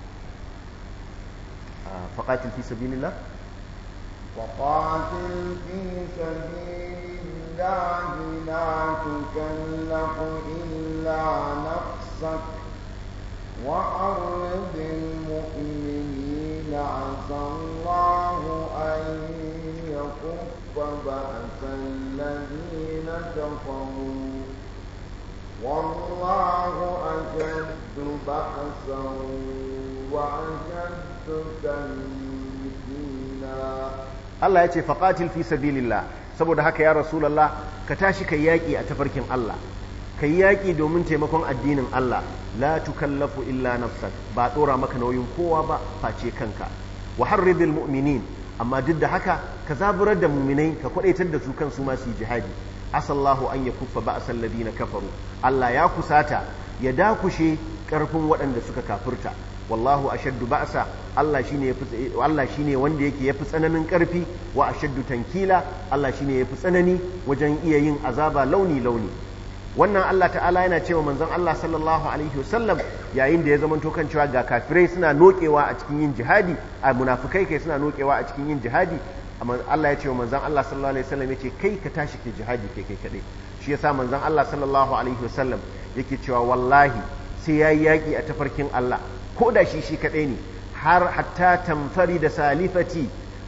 faƙatil fi sabilillah وقاتل في سبيل الله لا تكلف إلا نفسك وأرض المؤمنين عسى الله أن يكف بأس الذين كفروا والله أشد بأسا وأشد تنكيلا Allah ya ce faƙatil fi sabilillah saboda haka ya rasulallah ka tashi kai yaƙi a tafarkin Allah kai yaƙi domin taimakon addinin Allah la tukallafu illa nafsak ba ɗora maka nauyin kowa ba face kanka wa harridil mu'minin amma duk da haka ka zaburar da muminai ka kwadaitar da su kansu ma su yi jihadi asallahu an yakuffa ba'sal ladina kafaru Allah ya kusata ya dakushe karfin waɗanda suka kafirta wallahu ashaddu ba'sa Allah shine yafi Allah shine wanda yake yafi tsananin karfi wa ashaddu tankila Allah shine yafi tsanani wajen iya yin azaba launi launi wannan Allah ta'ala yana cewa manzon Allah sallallahu alaihi wasallam yayin da ya zama kan cewa ga kafirai suna nokewa a cikin yin jihadi a munafikai kai suna nokewa a cikin yin jihadi amma Allah ya ce wa manzon Allah sallallahu alaihi wasallam yace kai ka tashi ke jihadi kai kai kadai shi yasa manzon Allah sallallahu alaihi wasallam yake cewa wallahi sai yayi yaki a tafarkin Allah ko da shi shi kadai ne har hatta tamfari da salifati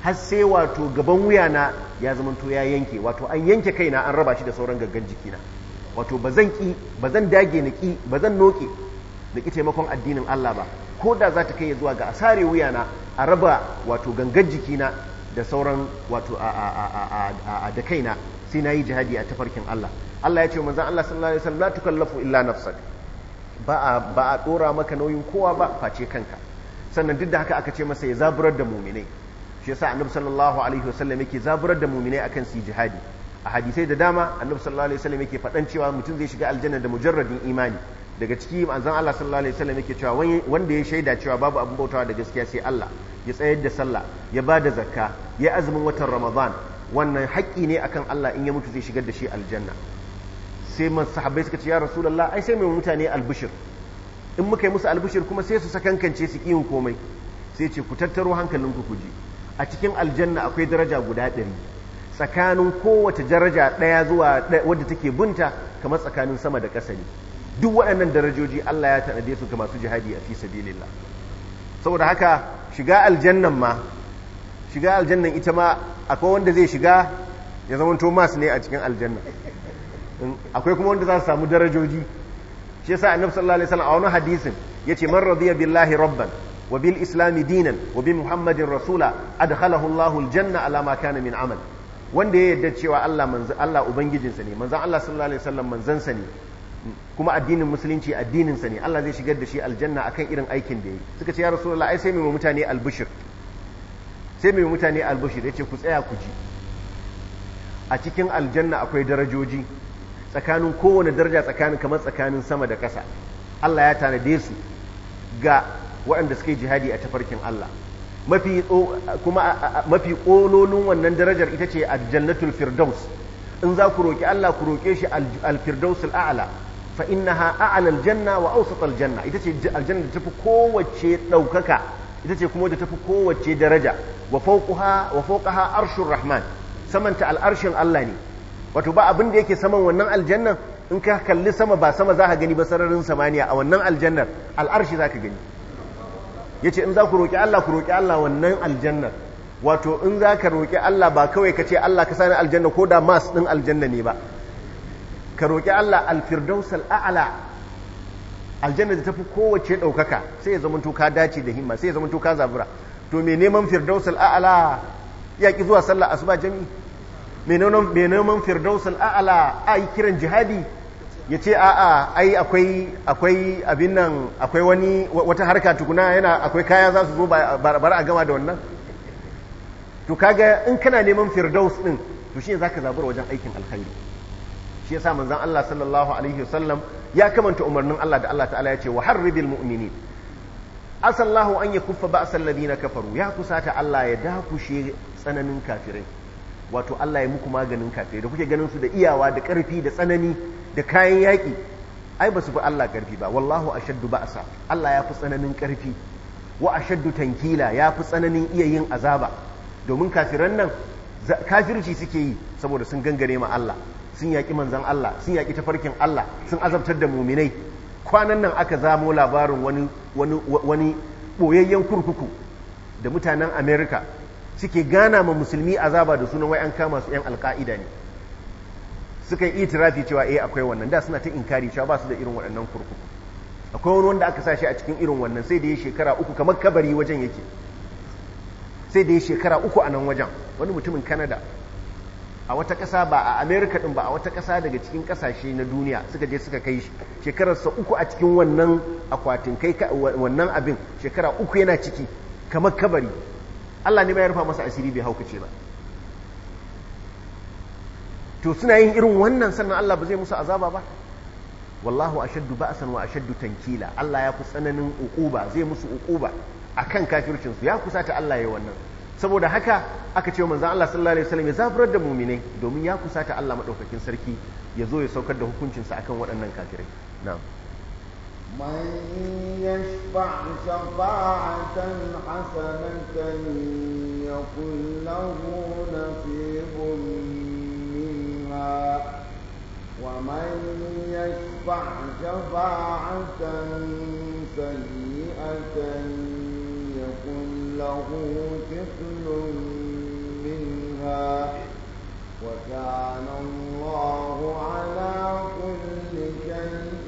har sai wato gaban wuyana ya zamanto ya yanke wato an yanke kaina an raba shi da sauran gaggan jikina wato ba zan ki ba zan dage na ki ba zan noke na ki taimakon addinin Allah ba ko da za ta kai zuwa ga asare wuyana a raba wato gangan jikina da sauran wato a da kaina sai na yi jihadi a tafarkin Allah Allah ya ce manzon Allah sallallahu alaihi wasallam la tukallafu illa nafsak ba a ba a dora maka nauyin kowa ba face kanka sannan duk da haka aka ce masa ya zaburar da muminai shi yasa annabi sallallahu alaihi wasallam yake zaburar da muminai akan su jihadi a hadisai da dama annabi sallallahu alaihi wasallam yake faɗan cewa mutum zai shiga aljanna da mujarradin imani daga ciki manzon Allah sallallahu alaihi wasallam yake cewa wanda ya shaida cewa babu abin bautawa da gaskiya sai Allah ya tsayar da sallah ya ba da zakka ya azumin watan ramadan wannan haƙƙi ne akan Allah in ya mutu zai shigar da shi aljanna sai man sahabbai suka ce ya rasulullah ai sai mai mutane albishir in muka yi musu albishir kuma sai su sakankance su kiyin komai sai ce ku tattaro hankalinku ku ji a cikin aljanna akwai daraja guda ɗari tsakanin kowace daraja ɗaya zuwa wadda take bunta kamar tsakanin sama da ƙasa ne duk waɗannan darajoji Allah ya tanade su ga masu jihadi a fi sabilillah saboda haka shiga aljannan ma shiga aljannan ita ma akwai wanda zai shiga ya zama Thomas ne a cikin aljanna akwai kuma wanda za su samu darajoji shi yasa annabi sallallahu alaihi wasallam a wani hadisin yace man radiya billahi rabban wa bil islami dinan wa bi muhammadin rasula adkhalahu Allahu aljanna ala ma kana min amal wanda ya yarda cewa Allah manzo Allah ubangijinsa ne manzon Allah sallallahu alaihi wasallam manzansa ne kuma addinin musulunci addinin sa ne Allah zai shigar da shi aljanna akan irin aikin da yi suka ce ya rasulullah ai sai mai mutane albushir sai mai mutane albushir yace ku tsaya ku ji a cikin aljanna akwai darajoji tsakanin kowane daraja tsakanin kamar tsakanin sama da ƙasa Allah ya tanade su ga waɗanda suke jihadi a tafarkin Allah mafi kuma mafi ƙololin wannan darajar ita ce aljannatul firdaus in za ku roƙi Allah ku roƙe shi alfirdaus al'ala fa innaha a'la aljanna wa awsat aljanna ita ce aljanna da tafi kowace ɗaukaka ita ce kuma da tafi kowace daraja wa fawqaha wa fawqaha arshur rahman samanta al'arshin Allah ne wato ba abin da yake saman wannan aljannan in ka kalli sama ba sama za ka gani ba sararin samaniya a wannan aljannar al'arshi za ka gani ya ce in za ku roƙi Allah ku roƙi Allah wannan aljannar wato in za ka roƙi Allah ba kawai ka ce Allah ka sani aljanna ko da mas ɗin aljanna ne ba ka roƙi Allah alfirdaus al'a'ala aljanna da tafi kowace ɗaukaka sai ya zama ka dace da himma sai ya zama ka zabura to me neman firdaus al'a'ala ya ki zuwa sallah asuba jami'i mai neman firdaus al'a'ala a yi kiran jihadi ya ce a'a ai akwai akwai abin nan akwai wani wata harka tukuna yana akwai kaya za su zo bar a gama da wannan to kaga in kana neman firdaus din to shi zaka zabura wajen aikin alkhairi shi yasa manzon Allah sallallahu alaihi wasallam ya kamanta umarnin Allah da Allah ta'ala ya ce wa harribil mu'minin asallahu an yakuffa ba'sal ladina kafaru ya kusata Allah ya dakushe tsananin kafirai wato Allah ya muku maganin kafirai da kuke ganin su da iyawa da ƙarfi da tsanani da kayan yaƙi ai ba su fi Allah ƙarfi ba wallahu ashaddu ba'sa Allah ya fi tsananin ƙarfi wa ashaddu tankila ya fi tsananin iya yin azaba domin kafiran nan kafirci suke yi saboda sun gangare ma Allah sun yaƙi manzan Allah sun yaƙi tafarkin Allah sun azabtar da muminai kwanan nan aka zamo labarin wani wani wani boyayyen kurkuku da mutanen America suke gana ma musulmi azaba da sunan wai an kama su 'yan alka'ida ne suka yi itirafi cewa eh akwai wannan da suna ta inkari cewa ba su da irin waɗannan kurkuku akwai wani wanda aka sashi a cikin irin wannan sai da ya shekara uku kamar kabari wajen yake sai da ya shekara uku a nan wajen wani mutumin kanada a wata ƙasa ba a amerika ɗin ba a wata ƙasa daga cikin ƙasashe na duniya suka je suka kai shi shekararsa uku a cikin wannan akwatin kai wannan abin shekara uku yana ciki kamar kabari Allah ne ba ya rufa masa asiri bai haukace ba to suna yin irin wannan sannan Allah ba zai musu azaba ba wallahu ashaddu ba'san wa ashaddu tankila Allah ya fi tsananin uquba zai musu uquba akan kafircin su ya kusata Allah ya wannan saboda haka aka ce manzon Allah sallallahu alaihi wasallam ya zaburar da mu'minai domin ya kusata Allah madaukakin sarki ya zo ya saukar da hukuncin sa akan waɗannan kafirai na'am من يشفع شفاعة حسنة يكن له نصيب منها ومن يشفع شفاعة سيئة يكن له كفل منها وكان الله على كل شيء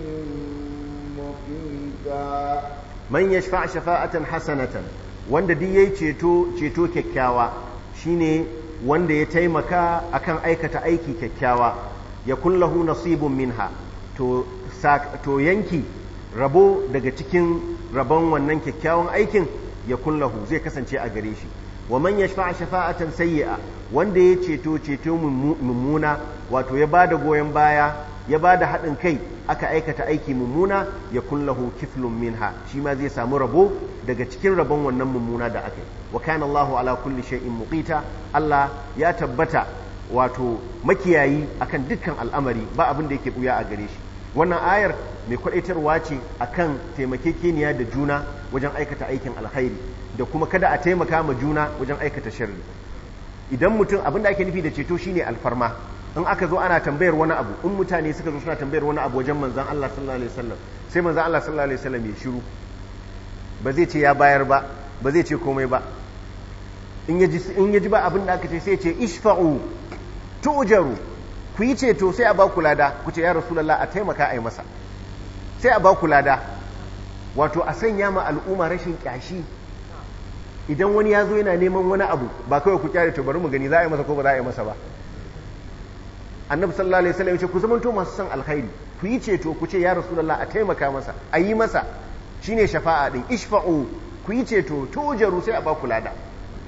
مقيتا man yashfa shafa'atan hasanatan wanda duk yayi ceto ceto kyakkyawa shine wanda ya taimaka akan aikata aiki kyakkyawa ya kullahu nasibun minha to to yanki rabo daga cikin rabon wannan kyakkyawan aikin ya kullahu zai kasance a gare shi wa man yashfa shafa'atan sayyi'a wanda ya ceto ceto mummuna wato ya bada goyon baya ya bada haɗin kai aka aikata aiki mummuna ya kullahu kiflun minha shi ma zai samu rabo daga cikin rabon wannan mummuna da aka yi wa kana Allahu ala kulli shay'in muqita Allah ya tabbata wato makiyayi akan dukkan al'amari ba abin da yake buya a gare shi wannan ayar mai kwadaitarwa ce akan taimakekeniya da juna wajen aikata aikin alkhairi da kuma kada a taimaka ma juna wajen aikata sharri idan mutum abin da ake nufi da ceto shine alfarma in aka zo ana tambayar wani abu in mutane suka zo suna tambayar wani abu wajen manzan Allah sallallahu alaihi wasallam sai manzan Allah sallallahu alaihi wasallam ya shiru ba zai ce ya bayar ba ba zai ce komai ba in yaji in yaji ba abin da aka ce sai ya ce ishfa'u tu'jaru ku yi ceto sai a ba ku lada ku ce ya rasulullah a taimaka a yi masa sai a ba ku lada wato a sanya ma al'umma rashin kyashi idan wani ya zo yana neman wani abu ba kawai ku kyare to bari mu gani za a yi masa ko ba za a yi masa ba annabi sallallahu alaihi wasallam yace ku zamanto masu son alkhairi ku yi ceto ku ce ya rasulullah a taimaka masa a yi masa shine shafa'a din ishfa'u ku yi ceto tujaru sai a ba ku lada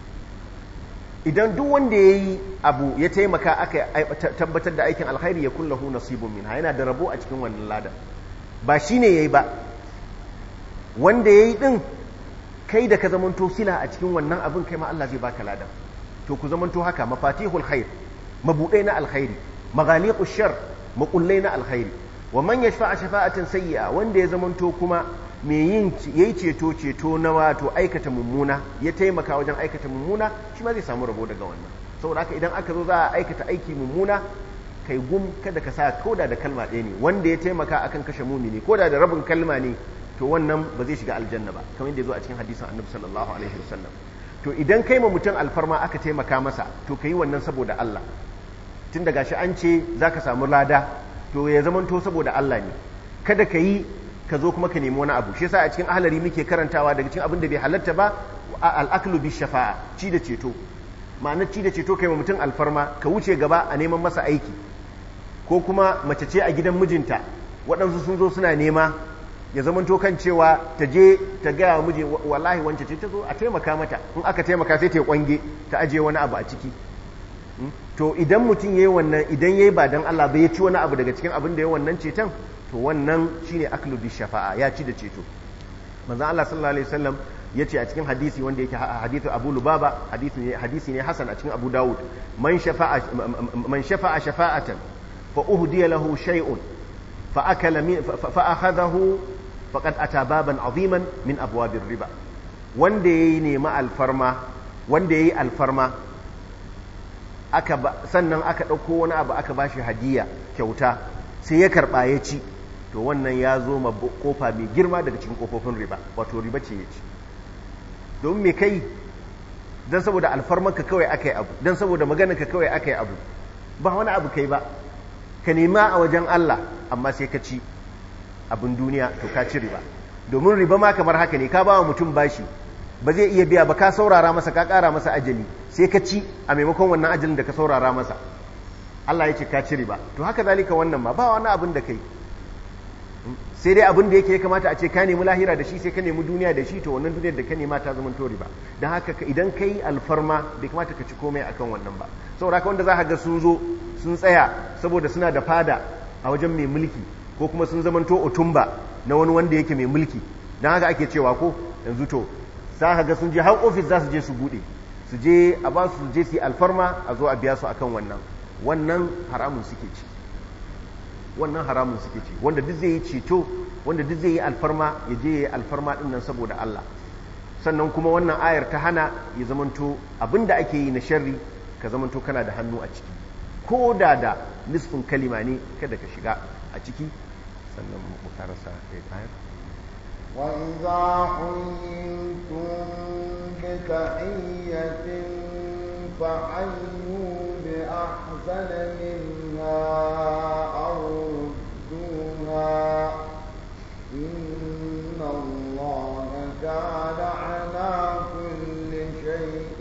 idan duk wanda yayi abu ya taimaka aka tabbatar da aikin alkhairi ya kullahu nasibun minha yana da rabo a cikin wannan lada ba shine yayi ba wanda yayi din kai da ka zamanto sila a cikin wannan abin kai ma Allah zai baka lada to ku zamanto haka mafatihul khair mabudai na alkhairi maghaliqu shar makullai na alkhairi wa man yashfa'a shafa'atan sayyi'a wanda ya zamanto kuma me yin yayi ceto ceto na wato aikata mummuna ya taimaka wajen aikata mummuna shi ma zai samu rabo daga wannan saboda haka idan aka zo za a aikata aiki mummuna kai gum kada ka sa koda da kalma ɗaya ne wanda ya taimaka akan kashe mumini koda da rabin kalma ne to wannan ba zai shiga aljanna ba kamar yadda ya zo a cikin hadisin annabi sallallahu alaihi wasallam to idan kai ma mutum alfarma aka taimaka masa to ka yi wannan saboda Allah tun daga shi an ce za ka samu lada to ya zamanto saboda Allah ne kada ka yi ka zo kuma ka nemi wani abu shi yasa a cikin ahalari muke karantawa daga cikin abin da bai halatta ba al'aklu bi shafa'a ci da ceto ma'ana ci da ceto kai ma mutum alfarma ka wuce gaba a neman masa aiki ko kuma mace ce a gidan mijinta waɗansu sun zo suna nema ya zamanto kan cewa ta je ta gaya wa miji wallahi wance ce ta zo a taimaka mata in aka taimaka sai ta yi kwange ta ajiye wani abu a ciki to idan mutum yayi wannan idan yayi ba dan Allah ba ya ci wani abu daga cikin abin da ya wannan ceton to wannan shine aklu bi shafa'a ya ci da ceto manzo Allah sallallahu alaihi wasallam yace a cikin hadisi wanda yake hadithu Abu Lubaba hadisi ne hadisi ne hasan a cikin Abu Dawud man shafa'a man shafa'a shafa'atan fa uhdiya lahu shay'un fa akala min fa akhadahu faqad ata baban aziman min abwabir riba wanda yayi nemi alfarma wanda yayi alfarma aka sannan aka ɗauko wani abu aka ba shi hadiya kyauta sai ya karɓa ya ci to wannan ya zo ma kofa mai girma daga cikin kofofin riba wato riba ce ya ci domin me kai don saboda alfarmarka kawai aka yi abu don saboda maganarka kawai aka yi abu ba wani abu kai ba ka nema a wajen Allah amma sai ka ci abin duniya to ka ci riba domin riba ma kamar haka ne ka ba wa mutum bashi ba zai iya biya ba ka saurara masa ka ƙara masa ajali sai ka ci a maimakon wannan ajalin da ka saurara masa Allah ya ce ka ci riba to haka zalika wannan ma ba wani abin da kai sai dai abin da yake ya kamata a ce ka nemi lahira da shi sai ka nemi duniya da shi to wannan duniyar da ka nema ta zama to riba don haka idan kai alfarma bai kamata ka ci komai akan wannan ba saboda haka wanda za ka ga sun zo sun tsaya saboda suna da fada a wajen mai mulki ko kuma sun zamanto otumba na wani wanda yake mai mulki don haka ake cewa ko yanzu to za ka ga sun je har ofis za su je su bude su je a ba su je su yi alfarma a zo a biya su akan wannan wannan haramun suke ci wannan haramun suke ci wanda duk zai yi ceto wanda duk zai yi alfarma ya je ya yi alfarma din nan saboda Allah sannan kuma wannan ayar ta hana ya zamanto abinda ake yi na sharri ka zamanto kana da hannu a ciki ko da da nisfin kalima ne kada ka shiga a ciki sannan mu karasa ayar وإذا حييتم بتحية فحيوا بأحسن منها أو ردوها إن الله كان على كل شيء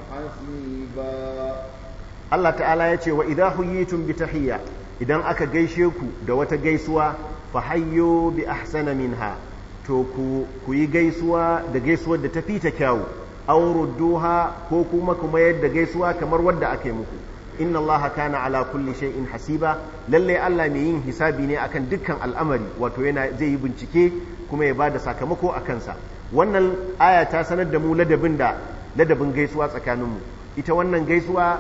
حسيبا Allah ta'ala ya ce wa idha huyitum bi tahiyya idan aka gaishe ku da wata gaisuwa fa hayyu bi ahsana minha to ku ku yi gaisuwa da gaisuwar da ta fita kyawu aw rudduha ko kuma kuma yadda gaisuwa kamar wadda aka yi muku inna allaha kana ala kulli shay'in hasiba lalle Allah mai yin hisabi ne akan dukkan al'amari wato yana zai yi bincike kuma ya bada sakamako a kansa wannan aya ta sanar da mu ladabin da ladabin gaisuwa tsakaninmu ita wannan gaisuwa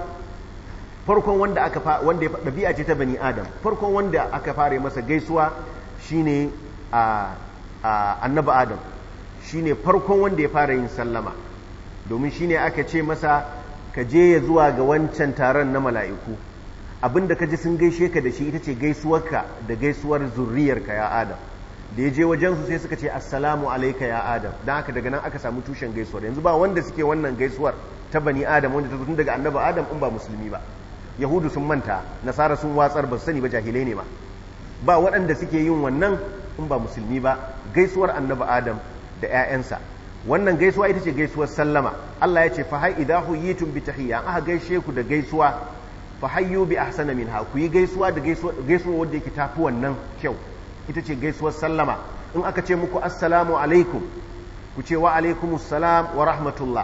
farkon wanda aka fa wanda ya dabi'a ce ta bani adam farkon wanda aka fara masa gaisuwa shine a annabi adam shine farkon wanda ya fara yin sallama domin shine aka ce masa ka je ya zuwa ga wancan taron na mala'iku abinda ka ji sun gaishe ka da shi ita ce gaisuwarka da gaisuwar zurriyarka ya adam da ya je wajensu sai suka ce assalamu alaika ya adam don haka daga nan aka samu tushen gaisuwar yanzu ba wanda suke wannan gaisuwar ta bani adam wanda ta tun daga annabi adam in ba musulmi ba yahudu sun manta nasara sun watsar ba su sani ba jahilai ne ma ba waɗanda suke yin wannan in ba musulmi ba gaisuwar annabi adam da 'ya'yansa wannan gaisuwa ita ce gaisuwar sallama Allah ya ce fa hay idha huyitum bi tahiyya aka gaishe ku da gaisuwa fa hayyu bi ahsana minha ku yi gaisuwa da gaisuwa gaisuwa wanda yake tafi wannan kyau ita ce gaisuwar sallama in aka ce muku assalamu alaikum ku ce wa alaikumus salam wa rahmatullah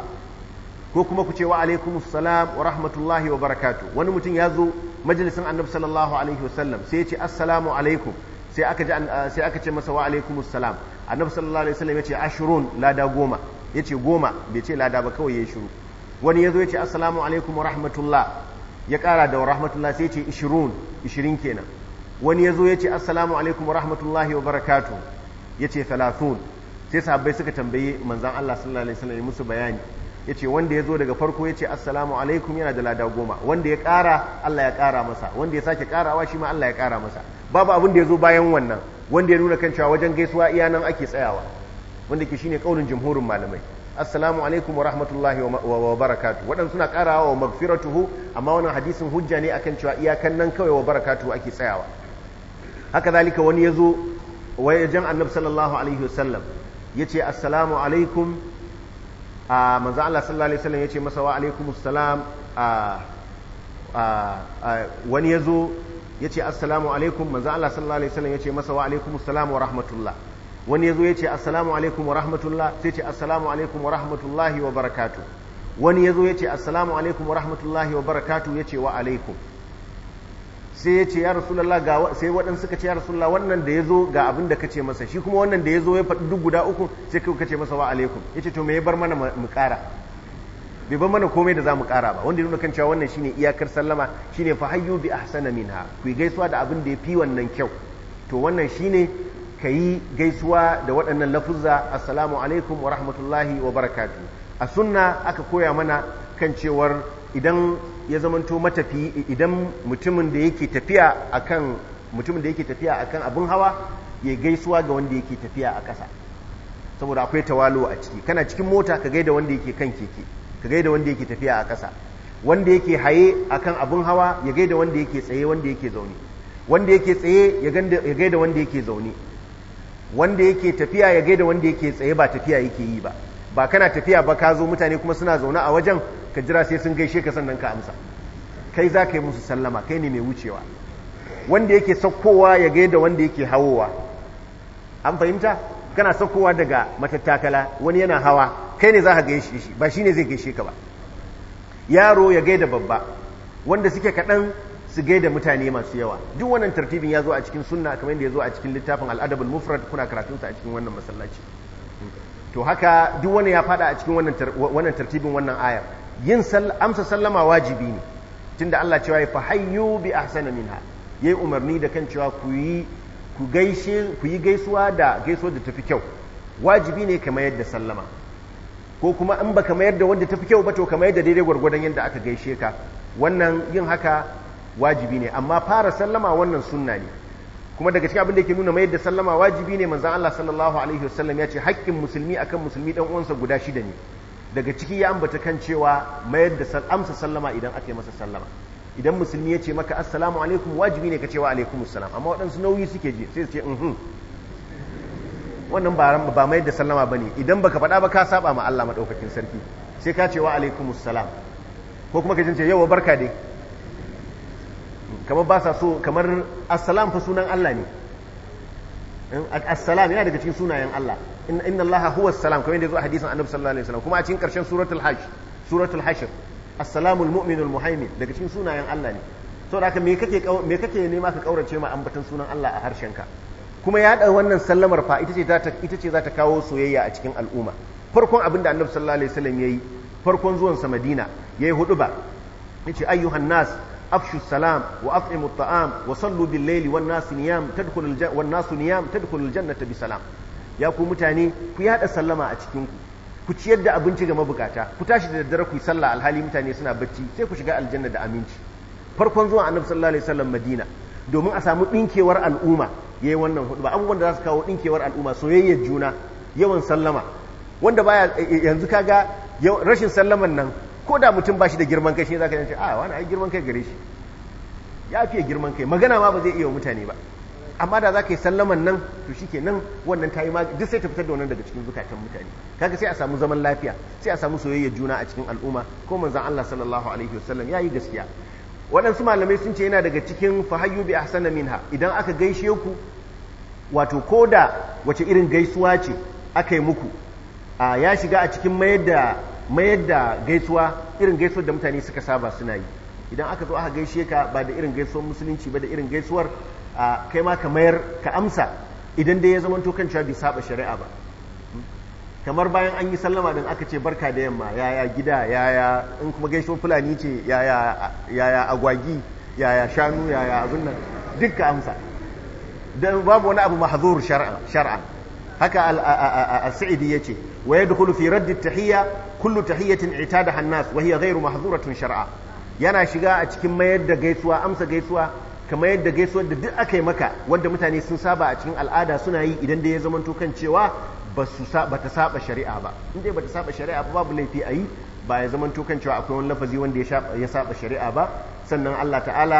ko kuma ku ce wa alaikumus salam wa rahmatullahi wa barakatuh wani mutum ya zo majalisin annabi sallallahu alaihi wasallam sai ya ce assalamu alaikum sai aka ji sai aka ce masa wa alaikumus salam annabi sallallahu alaihi wasallam ya ce ashrun lada goma ya ce goma bai ce lada ba kawai ya shiru wani ya zo ya ce assalamu alaikum wa rahmatullah ya kara da wa rahmatullah sai ya ce ishirun ishirin kenan wani ya zo ya ce assalamu alaikum wa rahmatullahi wa barakatuh ya ce thalathun sai sahabbai suka tambaye manzan Allah sallallahu alaihi wasallam musu bayani ya ce wanda ya zo daga farko ya ce assalamu alaikum yana da lada goma wanda ya ƙara Allah ya ƙara masa wanda ya sake ƙarawa shi ma Allah ya ƙara masa babu abin da ya zo bayan wannan wanda ya nuna kan cewa wajen gaisuwa iya nan ake tsayawa wanda ke shine kaulin jumhurin malamai assalamu alaikum wa rahmatullahi wa barakatu waɗansu suna ƙarawa wa magfiratuhu amma wannan hadisin hujja ne akan cewa iyakan nan kawai wa barakatu ake tsayawa haka zalika wani ya zo wajen annabi sallallahu alaihi wasallam ya ce assalamu alaikum a manzo Allah sallallahu alaihi wasallam yace masa wa alaikumus salam a wani yazo yace assalamu alaikum manzo Allah sallallahu alaihi wasallam yace masa wa alaikumus salam wa rahmatullah wani yazo yace assalamu alaikum wa rahmatullah sai yace assalamu alaikum wa rahmatullahi wa barakatuh wani yazo yace assalamu alaikum wa rahmatullahi wa barakatuh yace wa alaikum sai ya ce ya rasulallah ga sai waɗansu suka ce ya rasulallah wannan da ya zo ga abin da kace masa shi kuma wannan da ya zo ya faɗi duk guda uku sai kai kace masa wa alaikum ya ce to me ya bar mana mu ƙara bai bar mana komai da za mu ƙara ba wanda ya nuna kan cewa wannan shine iyakar sallama shine fa hayyu bi ahsana minha ku gaisuwa da abin da ya fi wannan kyau to wannan shine ka yi gaisuwa da waɗannan lafuzza assalamu alaikum wa rahmatullahi wa barakatuh a sunna aka koya mana kan cewar idan ya zamanto matafi idan mutumin da yake tafiya akan mutumin da yake tafiya akan abin hawa ya gaisuwa ga wanda yake tafiya a ƙasa saboda akwai tawalo a ciki kana cikin mota ka gaida wanda yake kan keke ka gaida wanda yake tafiya a ƙasa wanda yake haye akan abin hawa ya gaida wanda yake tsaye wanda yake zaune wanda yake tsaye ya gaida wanda yake zaune wanda yake tafiya ya gaida wanda yake tsaye ba tafiya yake yi ba ba kana tafiya ba ka zo mutane kuma suna zaune a wajen ka jira sai sun gaishe ka sannan ka amsa kai za ka yi musu sallama kai ne mai wucewa wanda yake saukowa ya gaida wanda yake hawowa an fahimta kana saukowa daga matattakala wani yana hawa kai ne za ka gaishe shi ba shi ne zai gaishe ka ba yaro ya gaida babba wanda suke kaɗan su gaida mutane masu yawa duk wannan tartibin ya zo a cikin sunna kamar yadda ya zo a cikin littafin al'adabul mufrad kuna karatunsa a cikin wannan masallaci to haka duk wani ya fada a cikin wannan tartibin wannan ayar yin amsa sallama wajibi ne tunda Allah cewa ya fahayyu bi ahsana minha yayi umarni da kan cewa ku yi ku gaishe ku yi gaisuwa da gaisuwa da tafi kyau wajibi ne kamar yadda sallama ko kuma in baka mayar da wanda tafi kyau ba to kamar yadda daidai gwargwadon yadda aka gaishe ka wannan yin haka wajibi ne amma fara sallama wannan sunna ne kuma daga cikin abin da yake nuna mayar da sallama wajibi ne manzon Allah sallallahu alaihi wasallam ya ce haƙƙin musulmi akan musulmi dan uwansa guda shida ne daga ciki ya ambata kan cewa mayar da amsa sallama idan aka yi masa sallama idan musulmi ya ce maka assalamu alaikum wajibi ne ka ce wa alaikum assalam amma waɗansu nauyi suke ji sai su ce mhm wannan ba mayar da sallama ba ne idan baka faɗa ba ka saba ma Allah maɗaukakin sarki sai ka ce wa alaikum assalam ko kuma ka ce yawa barka dai kamar ba sa so kamar assalam fa sunan Allah ne assalam yana daga cikin sunayen Allah inna Allah huwa assalam kamar yadda zo a hadisin annabi sallallahu alaihi wasallam kuma a cikin karshen suratul hajj suratul hashr assalamul mu'minul muhaimin daga cikin sunayen Allah ne saboda haka me kake me kake nema ka kaurace ma ambatan sunan Allah a harshenka kuma ya da wannan sallamar fa ita ce za ta ita ce za ta kawo soyayya a cikin al'umma farkon abin da annabi sallallahu alaihi wasallam yayi farkon zuwan sa Madina yayi huduba yace ayyuhan nas afshu salam wa at'imu at'am wa sallu bil layli wan nas niyam tadkhulul wan nas niyam tadkhulul jannata bi salam ya ku mutane ku yada sallama a cikin ku ku ciyar da abinci ga mabukata ku tashi da daddare ku yi sallah alhali mutane suna bacci sai ku shiga aljanna da aminci farkon zuwan annabi sallallahu alaihi wasallam madina domin a samu dinkewar al'umma yayi wannan hudu ba abubuwan da za su kawo dinkewar al'umma soyayyar juna yawan sallama wanda baya yanzu kaga rashin sallaman nan ko da mutum ba shi da girman kai shi zaka ce a wani ai girman kai gare shi ya fiye girman kai magana ma ba zai iya wa mutane ba amma da za ka yi sallaman nan to shi ke nan wannan ta yi ma duk sai ta fitar da wannan daga cikin zukatan mutane kaga sai a samu zaman lafiya sai a samu soyayyar juna a cikin al'umma ko manzon Allah sallallahu alaihi wasallam yayi gaskiya waɗansu malamai sun ce yana daga cikin fahayyu bi ahsana minha idan aka gaishe ku wato koda wace irin gaisuwa ce aka yi muku a ya shiga a cikin mayar da mayar da gaisuwa irin gaisuwar da mutane suka saba suna yi idan aka zo aka gaishe ka ba da irin gaisuwar musulunci ba da irin gaisuwar kai ma ka mayar ka amsa idan dai ya zama to kan cewa bai saba shari'a ba kamar bayan an yi sallama din aka ce barka da yamma yaya gida yaya in kuma gaisuwar fulani ce yaya yaya agwagi yaya shanu yaya abin nan duk ka amsa dan babu wani abu mahzur shar'a shar'a haka al-sa'idi yace wa yadkhulu fi radd at-tahiyya kullu tahiyyatin i'tadaha an-nas wa hiya ghayru mahdhuratun shar'a yana shiga a cikin mayar da gaisuwa amsa gaisuwa kamar yadda gaisuwar da duk aka yi maka wanda mutane sun saba a cikin al'ada suna yi idan da ya zama kan cewa ba ta saba shari'a ba in dai ba ta saba shari'a ba babu laifi a yi ba ya zama kan cewa akwai wani lafazi wanda ya saba shari'a ba sannan Allah ta'ala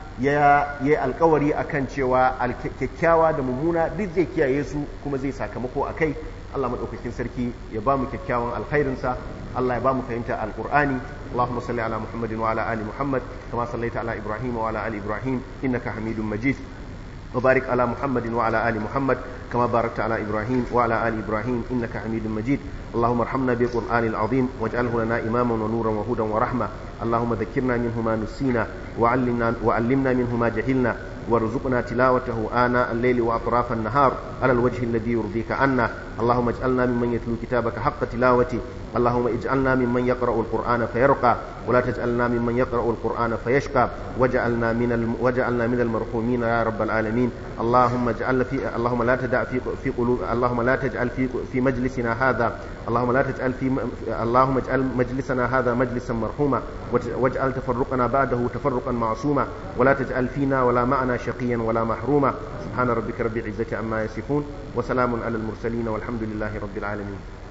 ya yi alkawari akan cewa kyakkyawa da mummuna duk zai kiyaye su kuma zai sakamako a kai Allah maɗaukakin sarki ya ba mu kyakkyawan alkhairinsa Allah ya ba mu fahimta alƙur'ani اللهم صل على محمد وعلى آل محمد كما صليت على إبراهيم وعلى آل إبراهيم إنك حميد مجيد وبارك على محمد وعلى آل محمد كما باركت على إبراهيم وعلى آل إبراهيم إنك حميد مجيد اللهم ارحمنا بالقرآن العظيم واجعله لنا إماما ونورا وهدى ورحمة اللهم ذكرنا منه ما نسينا وعلمنا, وعلمنا منه ما جهلنا وارزقنا تلاوته آناء الليل وأطراف النهار على الوجه الذي يرضيك عنا اللهم اجعلنا ممن يتلو كتابك حق تلاوته اللهم اجعلنا ممن يقرأ القرآن فيرقى ولا تجعلنا ممن يقرأ القرآن فيشقى وجعلنا من الم... وجعلنا من المرحومين يا رب العالمين اللهم اجعل في اللهم لا تدع في في قلوب اللهم لا تجعل في في مجلسنا هذا اللهم لا تجعل في اللهم اجعل مجلسنا هذا مجلسا مرحوما واجعل تفرقنا بعده تفرقا معصوما ولا تجعل فينا ولا معنا شقيا ولا محروما سبحان ربك رب العزة عما يصفون وسلام على المرسلين والحمد لله رب العالمين